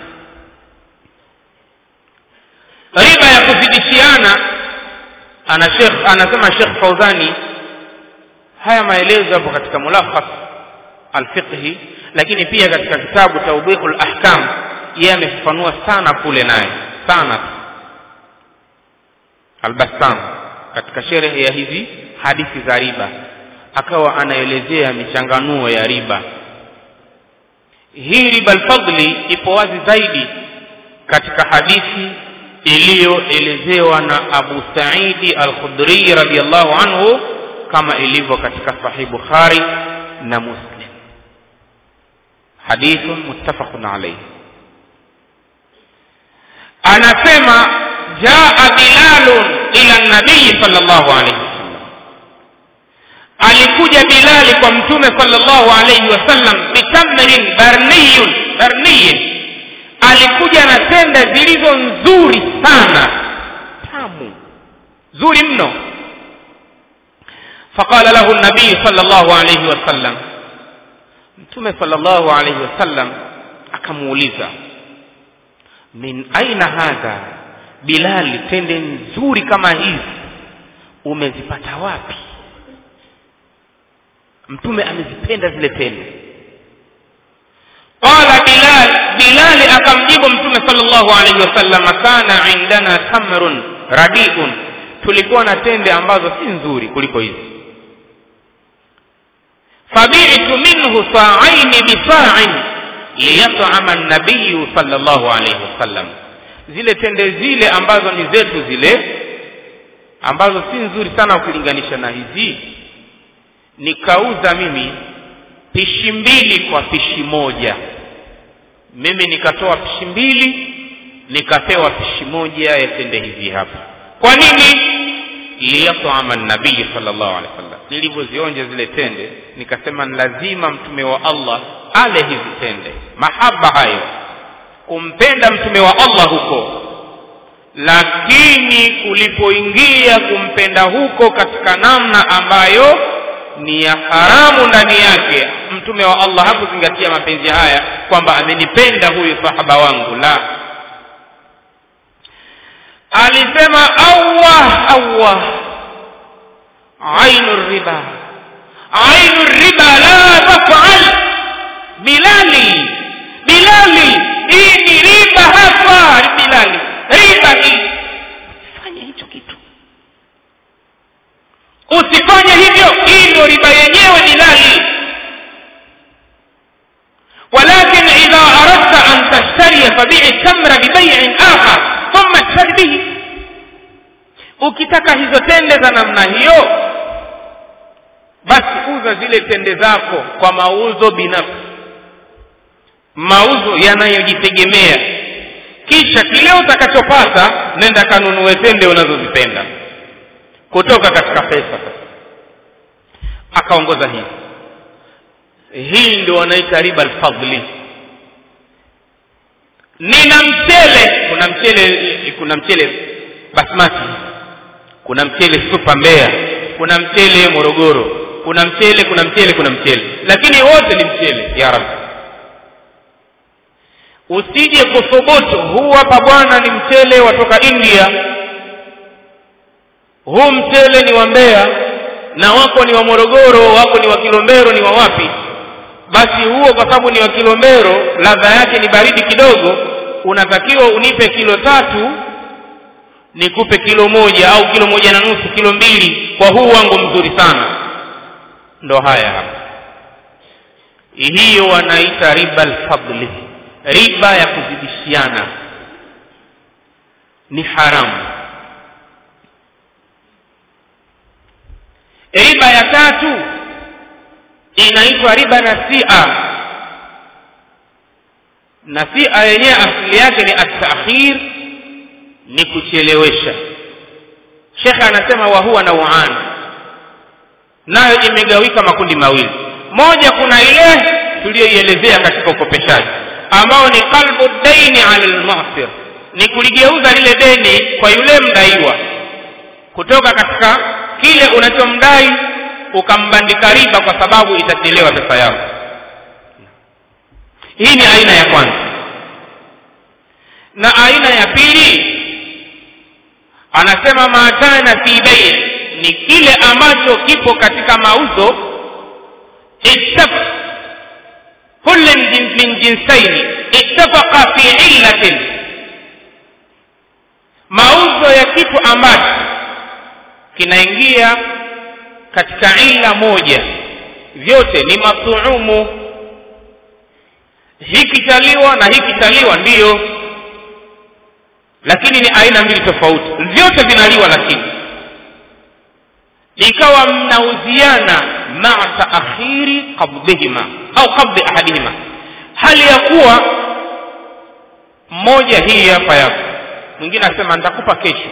riba ya kuzidishiana ana Sheikh anasema Sheikh Fauzani haya maelezo yapo katika mulakhas alfiqhi lakini pia katika kitabu tawbiqul ahkam yeye amefafanua sana kule naye sana albassam katika sherehe ya hizi hadithi za riba akawa anaelezea michanganuo ya riba hii riba alfadli ipo wazi zaidi katika hadithi iliyoelezewa na Abu Saidi al-Khudri radhiyallahu anhu kama ilivyo katika Sahih Bukhari na Muslim hadithun muttafaqun alayhi anasema jaa bilalun ila nabii sallallahu alayhi wasallam alikuja bilali kwa mtume sallallahu alayhi wasallam bitamrin barniyun barniyin alikuja na tende zilizo nzuri sana tamu nzuri mno faqala lahu nabii sallallahu alayhi wasallam mtume sallallahu alayhi wasallam akamuuliza min aina hadha bilali tende nzuri kama hizi umezipata wapi mtume amezipenda zile tende qala bilal bilali akamjibu mtume sallallahu alaihi wasallam kana indana tamrun radiun tulikuwa na tende ambazo si nzuri kuliko hizi fabi'tu minhu sa'aini bisa'in liyat'ama an-nabiy sallallahu alaihi wasallam zile tende zile ambazo ni zetu zile ambazo si nzuri sana ukilinganisha na hizi nikauza mimi pishi mbili kwa pishi moja mimi nikatoa pishi mbili nikapewa pishi moja ya tende hizi hapa kwa nini liyatama nabii sallallahu alaihi wasallam nilivyozionja zile tende nikasema ni lazima mtume wa Allah ale hizi tende mahaba hayo kumpenda mtume wa Allah huko lakini kulipoingia kumpenda huko katika namna ambayo ni ya haramu ndani yake mtume wa Allah hakuzingatia mapenzi haya kwamba amenipenda huyu sahaba wangu la alisema awah awah ainu riba ainu riba la tafal bilali bilali hii ni riba hapa bilali riba hii fanya hicho kitu usifanye hivyo hii ndio riba yenyewe bilali ولكن إذا أردت أن تشتري فبيع التمر ببيع آخر ثم اشتري به ukitaka hizo tende za namna hiyo basi uza zile tende zako kwa mauzo binafsi mauzo yanayojitegemea kisha kile utakachopata nenda kanunue tende unazozipenda kutoka katika pesa akaongoza hivi hii ndio wanaita riba alfadli nina mchele kuna mchele kuna mchele basmati kuna mchele super mbeya kuna mchele morogoro kuna mchele kuna mchele kuna mchele lakini wote ni mchele ya rabbi usije kuthubutu huu hapa bwana ni mchele watoka india huu mchele ni wa mbeya na wako ni wa morogoro wako ni wa kilombero ni wa wapi basi huo kwa sababu ni wa kilombero ladha yake ni baridi kidogo unatakiwa unipe kilo tatu nikupe kilo moja au kilo moja na nusu kilo mbili kwa huu wangu mzuri sana ndo haya hapa hiyo wanaita riba alfadli riba ya kuzidishiana ni haramu riba ya tatu inaitwa riba nasia nasia yenyewe asili yake ni atakhir ni kuchelewesha shekhe anasema wa huwa nauan nayo imegawika makundi mawili moja kuna ile tuliyoielezea katika ukopeshaji ambao ni qalbu daini ala lmusir ni kuligeuza lile deni kwa yule mdaiwa kutoka katika kile unachomdai ukambandika riba kwa sababu itachelewa pesa yako hii ni aina ya kwanza na aina ya pili anasema maatana fi bei ni kile ambacho kipo katika mauzo ittaf kullu min jinsaini ittafaqa fi illatin mauzo ya kitu ambacho kinaingia katika ila moja vyote ni matuumu hiki chaliwa na hiki chaliwa ndiyo lakini ni aina mbili tofauti vyote vinaliwa lakini ikawa mnauziana maa taakhiri qabdihima au qabdi ahadihima hali ya kuwa mmoja hii hapa yako mwingine asema nitakupa kesho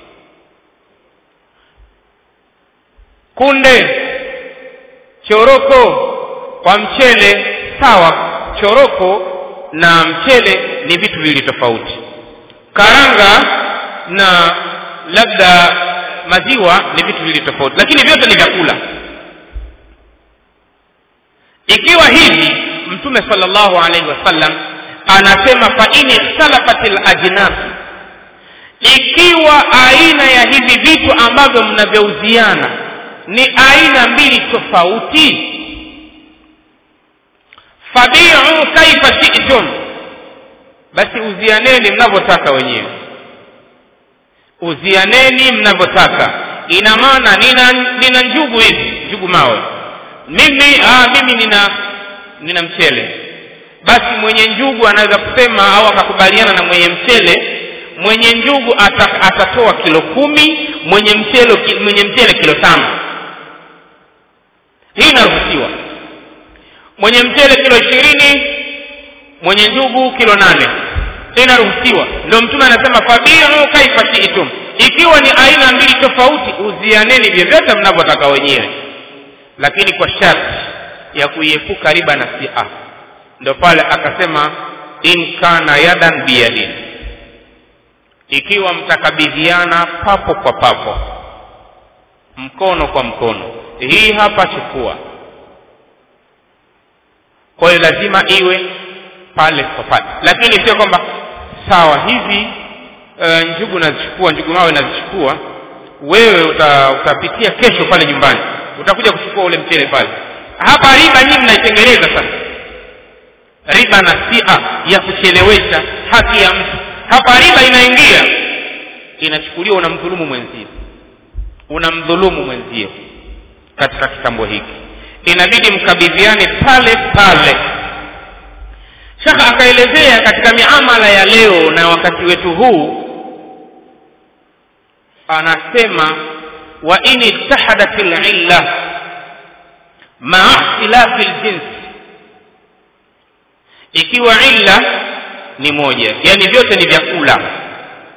kunde choroko kwa mchele sawa choroko na mchele ni vitu viwili tofauti karanga na labda maziwa ni vitu viwili tofauti lakini vyote ni vyakula ikiwa hivi mtume sallallahu alaihi wasallam anasema fa in ikhtalafat alajnas ikiwa aina ya hivi vitu ambavyo mnavyouziana ni aina mbili tofauti fabiu kaifa shi'tum basi uzianeni mnavyotaka wenyewe uzianeni mnavyotaka ina maana nina nina njugu hizi njugu mawe mimi aa, mimi nina nina mchele basi mwenye njugu anaweza kusema au akakubaliana na mwenye mchele mwenye njugu ata, atatoa kilo kumi mwenye mchele mwenye mchele kilo tano hii inaruhusiwa mwenye mchele kilo ishirini mwenye njugu kilo nane inaruhusiwa ndio mtume anasema fabiu kaifa shiitum ikiwa ni aina mbili tofauti uzianeni vyovyote mnavyotaka wenyewe lakini kwa sharti ya kuiepuka riba na sia ndio pale akasema in kana yadan biyadin ikiwa mtakabidhiana papo kwa papo mkono kwa mkono hii hapa chukua kwa hiyo lazima iwe pale kwa pale lakini sio kwamba sawa hizi uh, njugu nazichukua njugu mawe nazichukua wewe uta, utapitia kesho pale nyumbani utakuja kuchukua ule mchele pale hapa riba nyinyi mnaitengeneza sasa riba na sia ya kuchelewesha haki ya mtu hapa riba inaingia inachukuliwa unamdhulumu mwenzio unamdhulumu mwenzio katika kitambo hiki inabidi mkabidhiane pale pale shaka akaelezea katika miamala ya leo na wakati wetu huu anasema wa in ittahadat lilla maa ikhtilafi ljins ikiwa illa ni moja yani vyote ni vyakula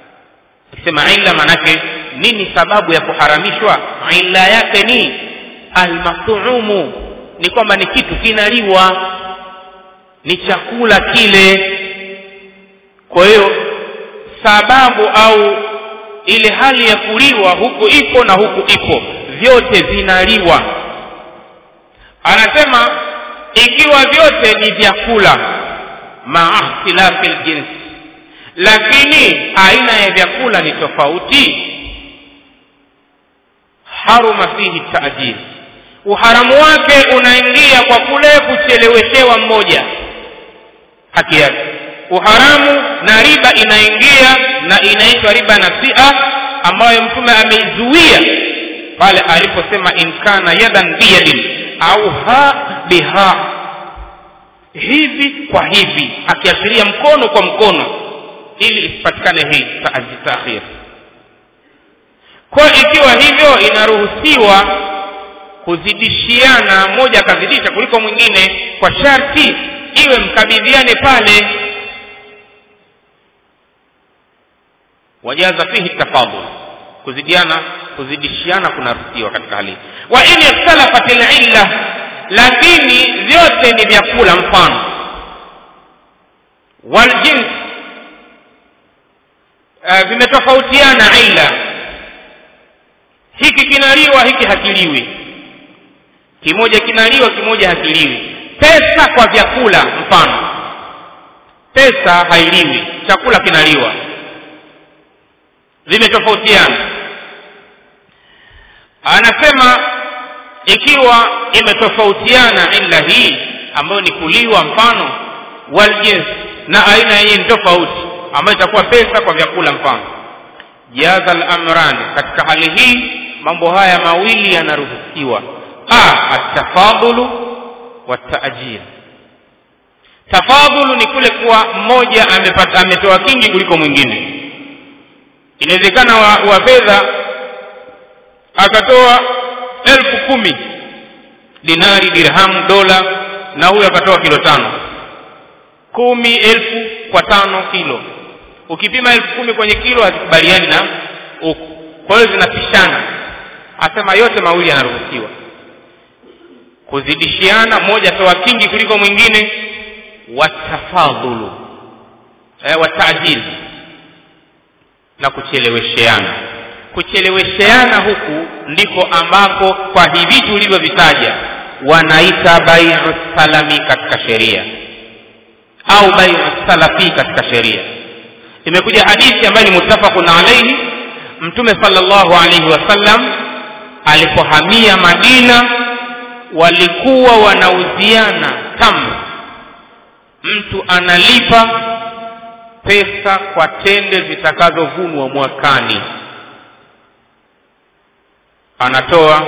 akisema illa manake nini sababu ya kuharamishwa illa yake ni almathumu ni kwamba ni kitu kinaliwa ni chakula kile kwa hiyo sababu au ile hali ya kuliwa huku ipo na huku ipo vyote vinaliwa anasema ikiwa vyote ni vyakula maa ikhtilafi ljinsi lakini aina ya vyakula ni tofauti haruma fihi taajil uharamu wake unaingia kwa kule kucheleweshewa mmoja haki yake uharamu na riba inaingia na inaitwa riba nasia ambayo mtume ameizuia pale aliposema inkana yadan biyadin au ha biha hivi kwa hivi akiashiria mkono kwa mkono ili isipatikane hii taakhir kwa ikiwa hivyo inaruhusiwa kuzidishiana mmoja akazidisha kuliko mwingine kwa sharti iwe mkabidhiane pale wajaza fihi tafadul kuzidiana kuzidishiana kunaruhusiwa katika hali wa in ikhtalafat illa lakini vyote ni vyakula mfano waljins uh, vimetofautiana illa hiki kinaliwa hiki hakiliwi kimoja kinaliwa kimoja hakiliwi pesa kwa vyakula mfano pesa hailiwi chakula kinaliwa vimetofautiana anasema ikiwa imetofautiana illa hii ambayo ni kuliwa mfano waljins na aina hii ni tofauti ambayo itakuwa pesa kwa vyakula mfano jaza al-amran katika hali hii mambo haya mawili yanaruhusiwa a atafadhulu wa taajir tafadhulu ni kule kuwa mmoja amepata ametoa kingi kuliko mwingine inawezekana wa, wa fedha akatoa elfu kumi dinari dirhamu dola na huyo akatoa kilo tano kumi elfu kwa tano kilo ukipima elfu kumi kwenye kilo hazikubaliani na huku kwa hiyo zinapishana asema yote mawili yanaruhusiwa kuzidishiana mmoja toa kingi kuliko mwingine watafadhulu eh, wataajili na kuchelewesheana kuchelewesheana huku ndiko ambako kwa hivi tulivyovitaja wanaita baiu salami katika sheria au baiu salafi katika sheria imekuja hadithi ambayo ni muttafaqun alaihi mtume sallallahu alaihi wasallam alipohamia madina walikuwa wanauziana tamr mtu analipa pesa kwa tende zitakazovunwa mwakani anatoa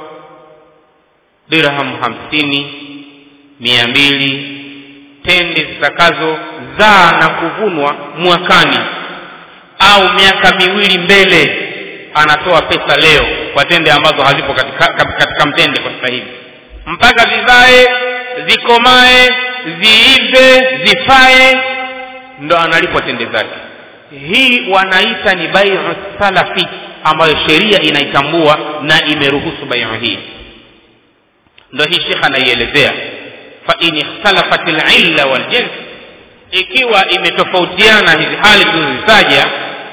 dirham hamsini mia mbili tende zitakazozaa na kuvunwa mwakani au miaka miwili mbele anatoa pesa leo kwa tende ambazo hazipo katika, katika mtende kwa sasa hivi mpaka zizae zikomae ziive zifae ndo analipwa tende zake hii wanaita ni baiu salafi ambayo sheria inaitambua na imeruhusu baiu hii ndo hii shekh anaielezea fa in ikhtalafat lilla waljins ikiwa imetofautiana hizi hali tulizozitaja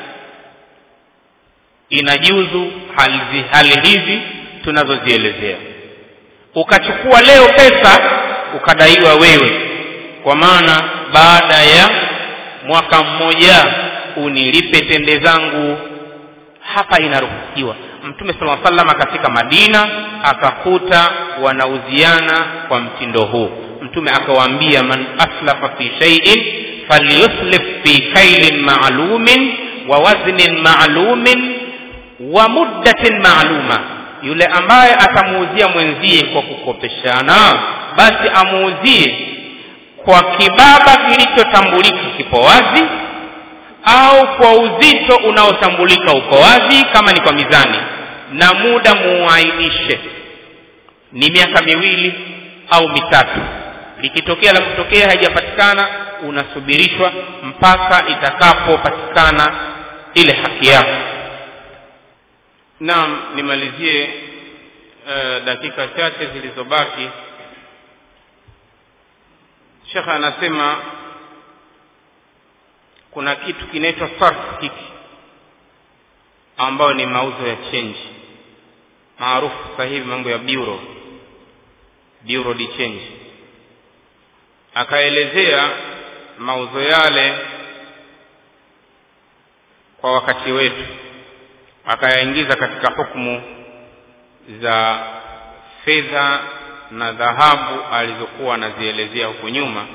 inajuzu hali, hali hizi tunazozielezea ukachukua leo pesa ukadaiwa wewe kwa maana baada ya mwaka mmoja unilipe tende zangu hapa inaruhusiwa mtume sala salam akafika madina akakuta wanauziana kwa mtindo huu mtume akawaambia man aslafa fi shay'in falyuslif fi kailin ma'lumin wa waznin ma'lumin wa muddatin ma'luma yule ambaye atamuuzia mwenzie kwa kukopeshana basi amuuzie kwa kibaba kilichotambulika kipo wazi au kwa uzito unaotambulika uko wazi kama ni kwa mizani na muda muainishe ni miaka miwili au mitatu likitokea la kutokea haijapatikana unasubirishwa mpaka itakapopatikana ile haki yako naam nimalizie e, dakika chache zilizobaki shekhe anasema kuna kitu kinaitwa sarf hiki ambayo ni mauzo ya change maarufu sasa hivi mambo ya bureau bureau de change akaelezea mauzo yale kwa wakati wetu akayaingiza katika hukumu za fedha na dhahabu alizokuwa anazielezea huku nyuma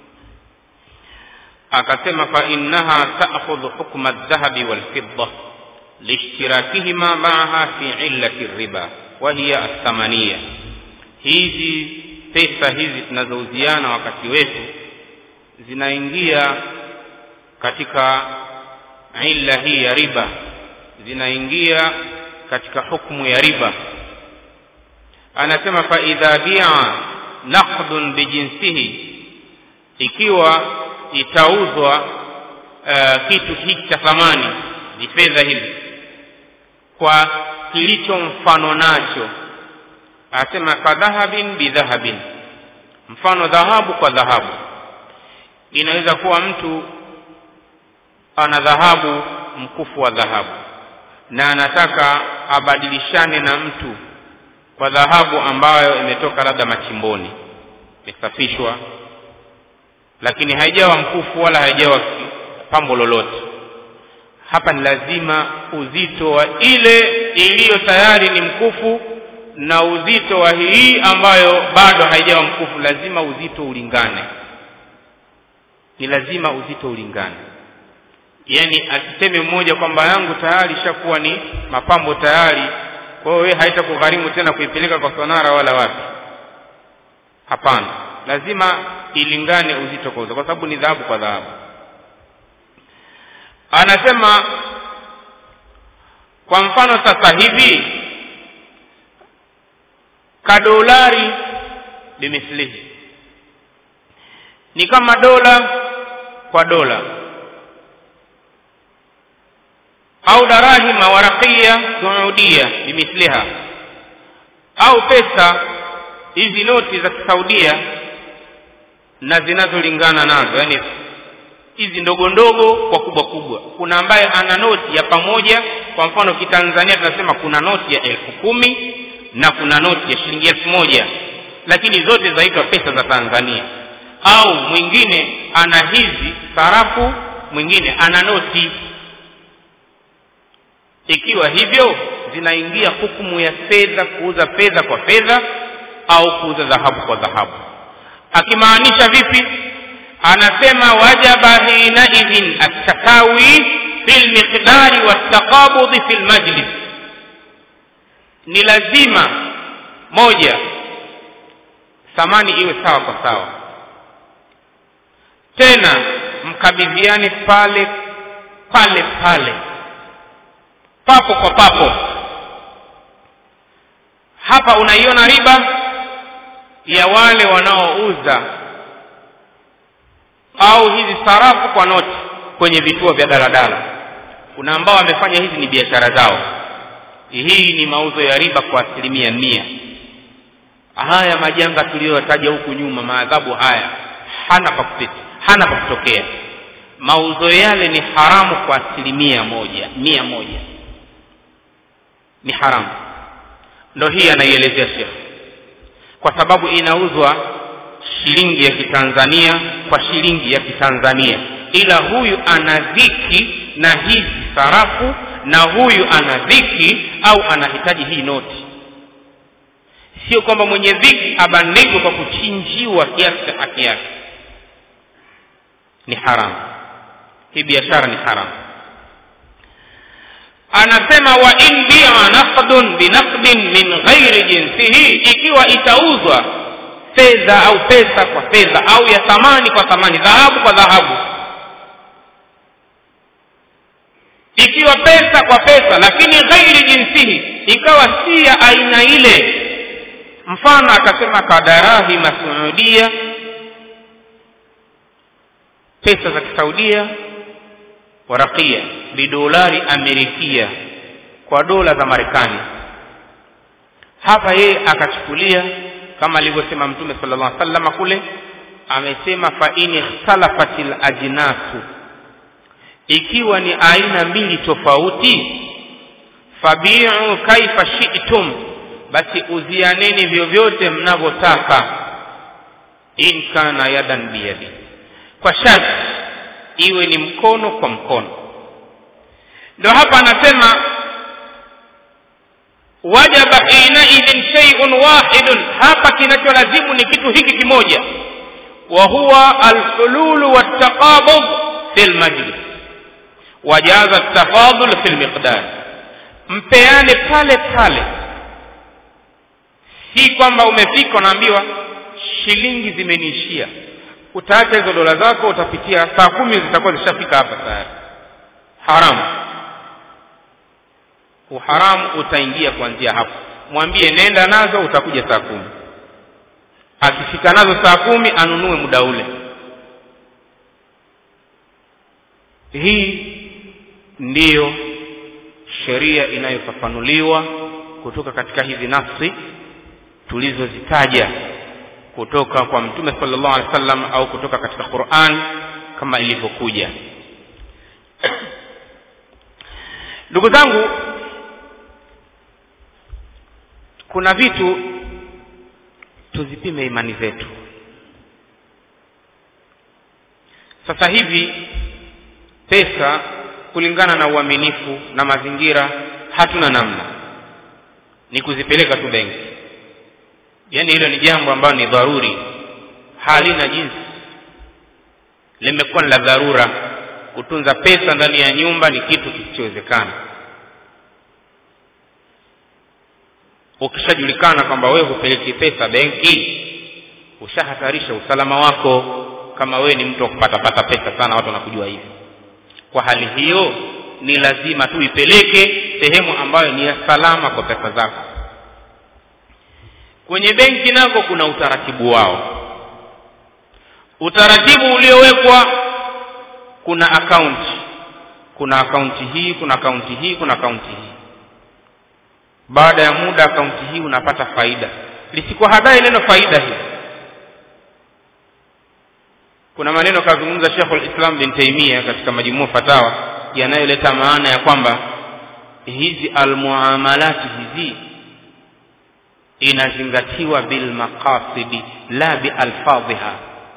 akasema fa innaha ta'khudhu hukma adh-dhahabi wal-fidda lishtirakihima ma'aha fi illati riba wa hiya ath-thamaniya hizi pesa hizi tunazouziana wakati wetu zinaingia katika illa hii ya riba zinaingia katika hukumu ya riba anasema fa idha bi'a naqdun bijinsihi ikiwa itauzwa uh, kitu hiki cha thamani ni fedha hizi kwa kilicho mfano nacho anasema kadhahabin bidhahabin mfano dhahabu kwa dhahabu inaweza kuwa mtu ana dhahabu mkufu wa dhahabu na anataka abadilishane na mtu kwa dhahabu ambayo imetoka labda machimboni imesafishwa lakini haijawa mkufu wala haijawa pambo lolote hapa ni lazima uzito wa ile iliyo tayari ni mkufu na uzito wa hii ambayo bado haijawa mkufu lazima uzito ulingane ni lazima uzito ulingane yani asiseme mmoja kwamba yangu tayari ishakuwa ni mapambo tayari kwa hiyo wewe haitakugharimu tena kuipeleka kwa sonara wala wapi hapana lazima ilingane uzito kwa uzito kwa sababu ni dhahabu kwa dhahabu anasema kwa mfano sasa hivi kadolari bimithlihi ni kama dola kwa dola au darahima warakia saudia bimithliha au pesa hizi noti za kisaudia na zinazolingana nazo yani hizi ndogo ndogo kwa kubwa kubwa kuna ambaye ana noti ya pamoja kwa mfano kitanzania tunasema kuna noti ya elfu kumi na kuna noti ya shilingi elfu moja lakini zote zaitwa pesa za tanzania au mwingine ana hizi sarafu mwingine ana noti ikiwa hivyo zinaingia hukumu ya fedha kuuza fedha kwa fedha au kuuza dhahabu kwa dhahabu akimaanisha vipi anasema wajaba hinaidhin attakawi fi lmiqdari waltaqabudhi fi lmajlis ni lazima moja thamani iwe sawa kwa sawa tena mkabidhiane pale pale pale papo kwa papo hapa unaiona riba ya wale wanaouza au hizi sarafu kwa noti kwenye vituo vya daladala kuna ambao wamefanya hizi ni biashara zao hii ni mauzo ya riba kwa asilimia mia haya majanga tuliyotaja huku nyuma maadhabu haya hana pa hana pa kutokea mauzo yale ni haramu kwa asilimia moja mia moja ni haramu ndo hii anaielezea shekh kwa sababu inauzwa shilingi ya kitanzania kwa shilingi ya kitanzania ila huyu ana dhiki na hizi sarafu na huyu ana dhiki au anahitaji hii noti sio kwamba mwenye dhiki abandikwe kwa kuchinjiwa kiasi cha haki yake ni haramu hii biashara ni haramu anasema wa in bia naqdun binaqdin min ghairi jinsihi ikiwa itauzwa fedha au pesa kwa fedha au ya thamani kwa thamani dhahabu kwa dhahabu ikiwa pesa kwa pesa lakini ghairi jinsihi ikawa si ya aina ile mfano akasema kadarahi masuudia pesa za kisaudia warakia bidolari amerikia kwa dola za marekani hapa yeye akachukulia kama alivyosema mtume sallallahu alaihi wasallam kule amesema fa in ikhtalafatil ajnasu ikiwa ni aina mbili tofauti fabiu kaifa shi'tum basi uzianeni vyovyote mnavyotaka in kana yadan biyadi kwa sharti iwe ni mkono kwa mkono ndio hapa anasema wajaba hinaidhin shay'un wahidun hapa kinacholazimu ni kitu hiki kimoja wa huwa alhululu wattaqabud fil majlis wajaza at-tafadul fil miqdar mpeane pale pale si kwamba umefika unaambiwa shilingi zimeniishia utaacha hizo dola zako utapitia saa kumi zitakuwa zishafika hapa tayari haramu uharamu utaingia kuanzia hapo mwambie nenda nazo utakuja saa kumi akifika nazo saa kumi anunue muda ule hii ndiyo sheria inayofafanuliwa kutoka katika hizi nafsi tulizozitaja kutoka kwa mtume sallallahu alaihi wasallam au kutoka katika Qur'an kama ilivyokuja ndugu zangu kuna vitu tuzipime imani zetu sasa hivi pesa kulingana na uaminifu na mazingira hatuna namna ni kuzipeleka tu benki yaani hilo ni jambo ambalo ni dharuri halina jinsi limekuwa ni la dharura kutunza pesa ndani ya nyumba ni kitu kisichowezekana ukishajulikana kwamba wewe hupeleki pesa benki ushahatarisha usalama wako kama wewe ni mtu wa kupatapata pesa sana watu wanakujua hivi kwa hali hiyo ni lazima tu ipeleke sehemu ambayo ni ya salama kwa pesa zako kwenye benki nako kuna utaratibu wao utaratibu uliowekwa kuna akaunti kuna akaunti hii kuna akaunti hii kuna akaunti hii baada ya muda akaunti hii unapata faida lisikuwa hadai neno faida hii kuna maneno kazungumza Sheikh al-Islam bin Taymiyyah katika majumua fatawa yanayoleta maana ya kwamba hizi almuamalati hizi inazingatiwa bil maqasidi la bi alfadhiha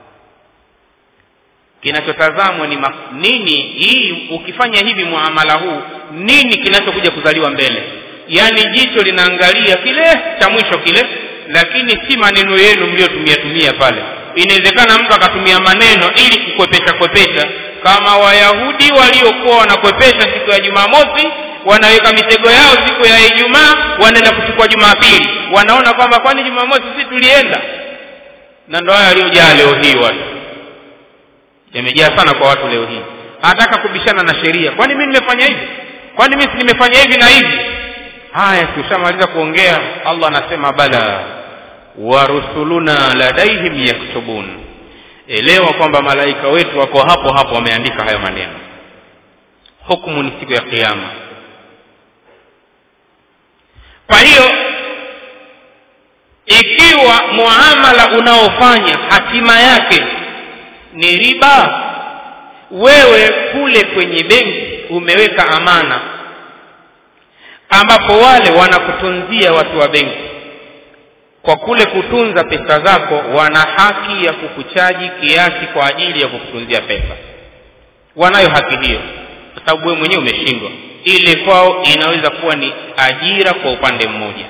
kinachotazamwa ni ma, nini hii ukifanya hivi muamala huu nini kinachokuja kuzaliwa mbele yaani jicho linaangalia kile cha mwisho kile lakini si maneno yenu mliotumia tumia pale inawezekana mtu akatumia maneno ili kukwepesha kwepesha kama wayahudi waliokuwa wanakwepesha siku ya jumamosi wanaweka mitego yao siku ya ijumaa wanaenda kuchukua jumapili wanaona kwamba kwani jumamosi si tulienda na ndo haya aliyojaa leo hii watu yamejaa sana kwa watu leo hii anataka kubishana na sheria kwani mimi nimefanya hivi kwani mimi nimefanya hivi na hivi haya tushamaliza kuongea allah anasema bala wa rusuluna ladaihim yaktubun elewa kwamba malaika wetu wako hapo hapo wameandika hayo maneno hukumu ni siku ya kiyama kwa hiyo ikiwa muamala unaofanya hatima yake ni riba wewe kule kwenye benki umeweka amana ambapo wale wanakutunzia watu wa benki kwa kule kutunza pesa zako wana haki ya kukuchaji kiasi kwa ajili ya kukutunzia pesa wanayo haki hiyo kwa sababu wewe mwenyewe umeshindwa ile kwao inaweza kuwa ni ajira kwa upande mmoja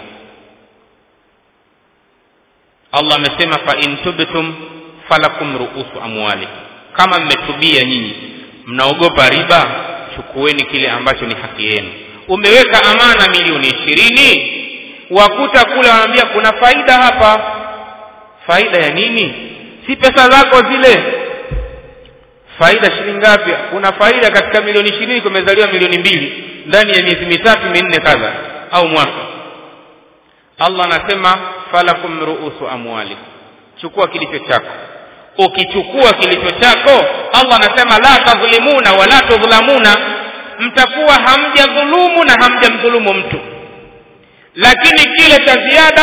allah amesema fa in tubtum falakum ruusu amwali kama mmetubia nyinyi mnaogopa riba chukueni kile ambacho ni haki yenu umeweka amana milioni ishirini wakuta kule wanaambia kuna faida hapa faida ya nini si pesa zako zile faida shilingi ngapi kuna faida katika milioni ishirini kumezaliwa milioni mbili ndani ya miezi mitatu minne kadha au mwaka allah anasema falakum ruusu amwali chukua kilicho chako ukichukua kilicho chako allah anasema la tadhlimuna wala tudhlamuna mtakuwa hamjadhulumu na hamjamdhulumu mtu lakini kile cha ziada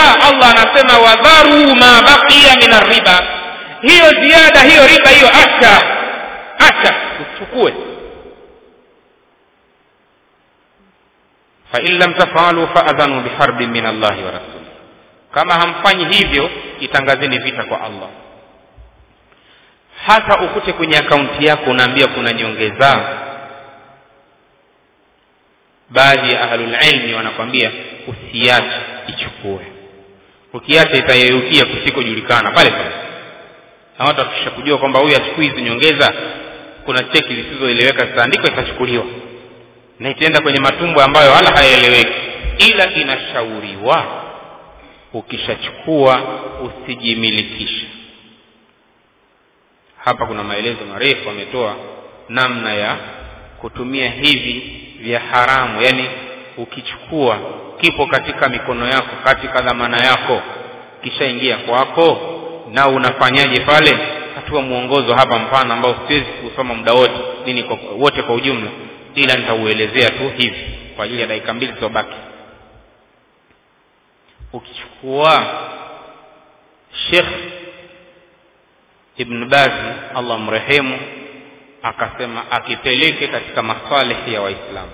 akasema wadharu ma baqiya min arriba hiyo ziada hiyo riba hiyo acha acha uchukue fain lam tafalu faadhanu biharbin min allahi wa rasuli kama hamfanyi hivyo itangazeni vita kwa allah hata ukute kwenye akaunti yako unaambia kuna nyongeza baadhi ya ahlulilmi wanakwambia usiache ichukue ukiacha itayeyukia kusikojulikana pale pale na watu wakisha kujua kwamba huyu achukui hizi nyongeza kuna cheki zisizoeleweka zitaandikwa itachukuliwa na itaenda kwenye matumbo ambayo wala hayaeleweki ila inashauriwa ukishachukua usijimilikishe hapa kuna maelezo marefu ametoa namna ya kutumia hivi vya haramu yani ukichukua kipo katika mikono yako katika dhamana yako kishaingia kwako na unafanyaje pale hatua mwongozo hapa mpana ambao siwezi kusoma muda wote nini kwa, wote kwa ujumla ila nitauelezea tu hivi kwa ajili ya dakika mbili zilizobaki ukichukua shekh ibn bazi allah mrehemu akasema akipeleke katika masalihi ya waislamu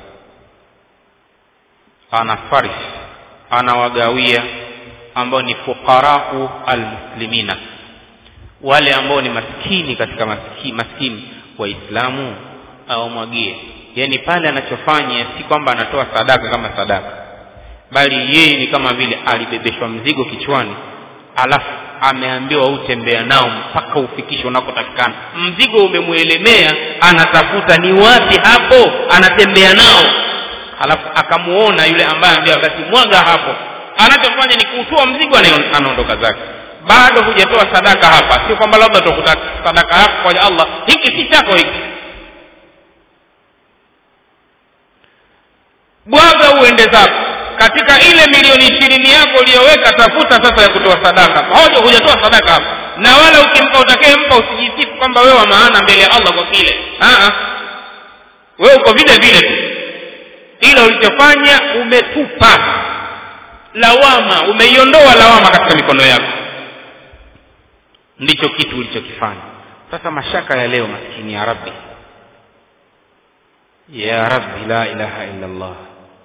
ana farish anawagawia ambao ni fuqarau almuslimina wale ambao ni maskini katika maskini, maskini waislamu awamwagie yaani pale anachofanya si kwamba anatoa sadaka kama sadaka bali yeye ni kama vile alibebeshwa mzigo kichwani alafu ameambiwa utembea nao mpaka ufikishe unakotakikana mzigo umemwelemea anatafuta ni wapi hapo anatembea nao alafu akamuona yule ambaye ambiwa basi mwaga hapo anachofanya ni kuutoa mzigo anaondoka zake bado hujatoa sadaka hapa sio kwamba labda utakuta sadaka yako kwa allah hiki si chako hiki bwaga uende zako katika ile milioni ishirini yako uliyoweka tafuta sasa ya kutoa sadaka hoja hujatoa sadaka hapa na wala ukimpa utakayempa usijisifu kwamba wewe wa maana mbele ya allah kwa kile wewe uko vile vile tu ila ulichofanya umetupa lawama umeiondoa lawama katika mikono yako ndicho kitu ulichokifanya sasa mashaka ya leo maskini ya rabbi ya rabbi la ilaha illa allah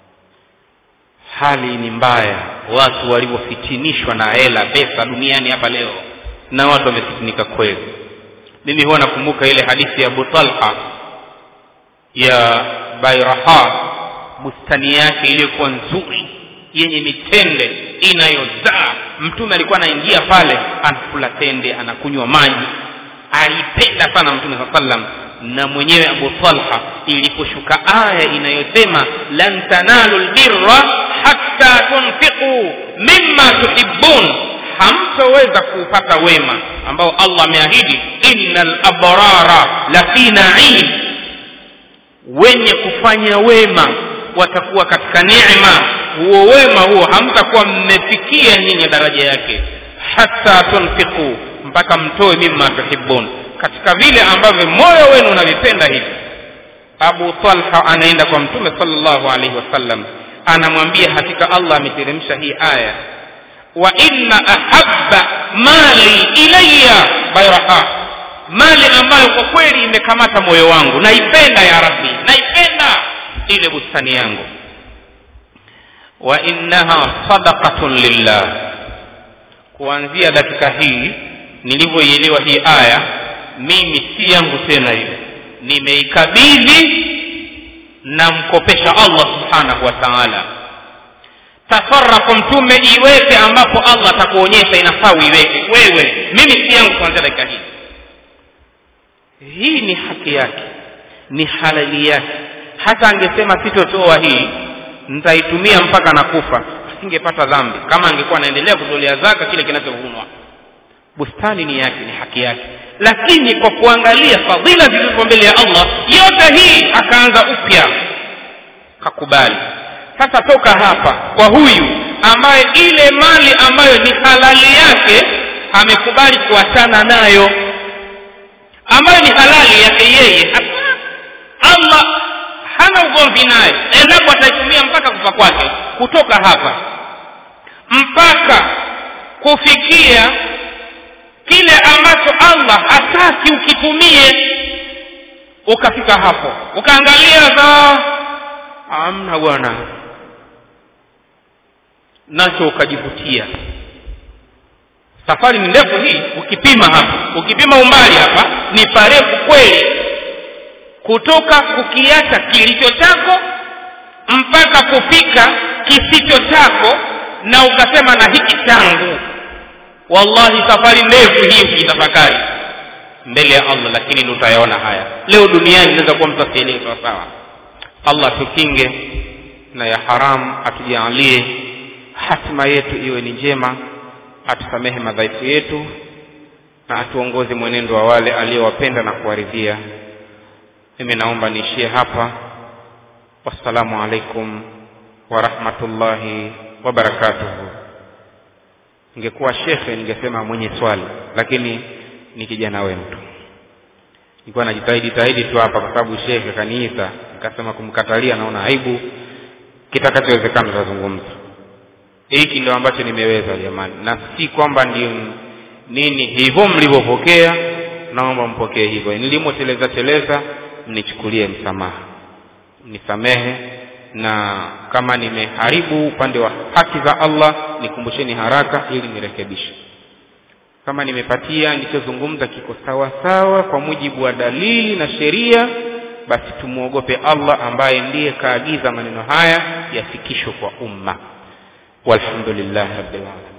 hali ni mbaya watu walivyofitinishwa na hela pesa duniani hapa leo na watu wamefitinika kweli mimi huwa nakumbuka ile hadithi ya abu talha ya bairaha bustani yake iliyokuwa nzuri yenye mitende inayozaa mtume alikuwa anaingia pale anakula tende anakunywa maji alipenda sana mtume saa sallam na mwenyewe abu talha iliposhuka aya inayosema lan tanalu lbirra hatta tunfiqu mimma tuhibbun hamtoweza kuupata wema ambao allah ameahidi inna labrara lafi naim wenye kufanya wema watakuwa katika neema huo wema huo hamtakuwa mmefikia nyinyi daraja yake hata tunfiqu mpaka mtoe mimma tuhibun katika vile ambavyo moyo wenu unavipenda hivi abu talha anaenda kwa mtume salllahu alaihi wasallam anamwambia hakika allah ameteremsha hii aya wa inna ahabba mali ilaya bairaha mali ambayo kwa kweli imekamata moyo wangu naipenda ya rabbi naipenda ile bustani yangu wa innaha sadaqatun lillah kuanzia dakika hii nilivyoielewa hii aya mimi si yangu tena ile nimeikabidhi namkopesha allah subhanahu wa taala tasarafu mtume iweke ambapo allah atakuonyesha inafaa uiweke wewe mimi si yangu kuanzia dakika hii hii ni haki yake ni halali yake hata angesema sitotoa hii nitaitumia mpaka nakufa asingepata dhambi kama angekuwa anaendelea kutolea zaka kile kinachovunwa bustani ni yake ni haki yake lakini kwa kuangalia fadhila zilizo mbele ya allah yote hii akaanza upya kakubali sasa toka hapa kwa huyu ambaye ile mali ambayo ni halali yake amekubali kuachana nayo ambayo ni halali yake yeye allah hana ugomvi naye endapo ataitumia mpaka kufa kwake kutoka hapa mpaka kufikia kile ambacho allah hataki ukitumie ukafika hapo ukaangalia za amna bwana nacho ukajivutia safari ni ndefu hii ukipima hapa ukipima umbali hapa ni parefu kweli kutoka kukiacha kilicho chako mpaka kufika kisicho chako na ukasema na hiki changu wallahi safari ndefu hii ukitafakari mbele ya allah lakini utayaona haya leo duniani inaweza kuwa mtu asielewe sawa sawa allah tukinge na ya haramu atujaalie hatima yetu iwe ni njema atusamehe madhaifu yetu na atuongoze mwenendo wa wale aliyowapenda na kuwaridhia mimi naomba niishie hapa wassalamu alaikum warahmatullahi wabarakatuhu ningekuwa shekhe ningesema mwenye swali lakini ni kijana wenu tu nilikuwa najitahidi tahidi tu hapa kwa sababu shekhe kaniita nikasema kumkatalia naona aibu kitakachowezekana tutazungumza hiki ndio ambacho nimeweza jamani na si kwamba ndio nini hivyo mlivyopokea naomba mpokee hivyo nilimoteleza teleza mnichukulie msamaha nisamehe na kama nimeharibu upande wa haki za allah nikumbusheni haraka ili nirekebishe kama nimepatia nilichozungumza kiko sawa sawa kwa mujibu wa dalili na sheria basi tumwogope allah ambaye ndiye kaagiza maneno haya yafikishwe kwa umma walhamdulillahi rabbil alamin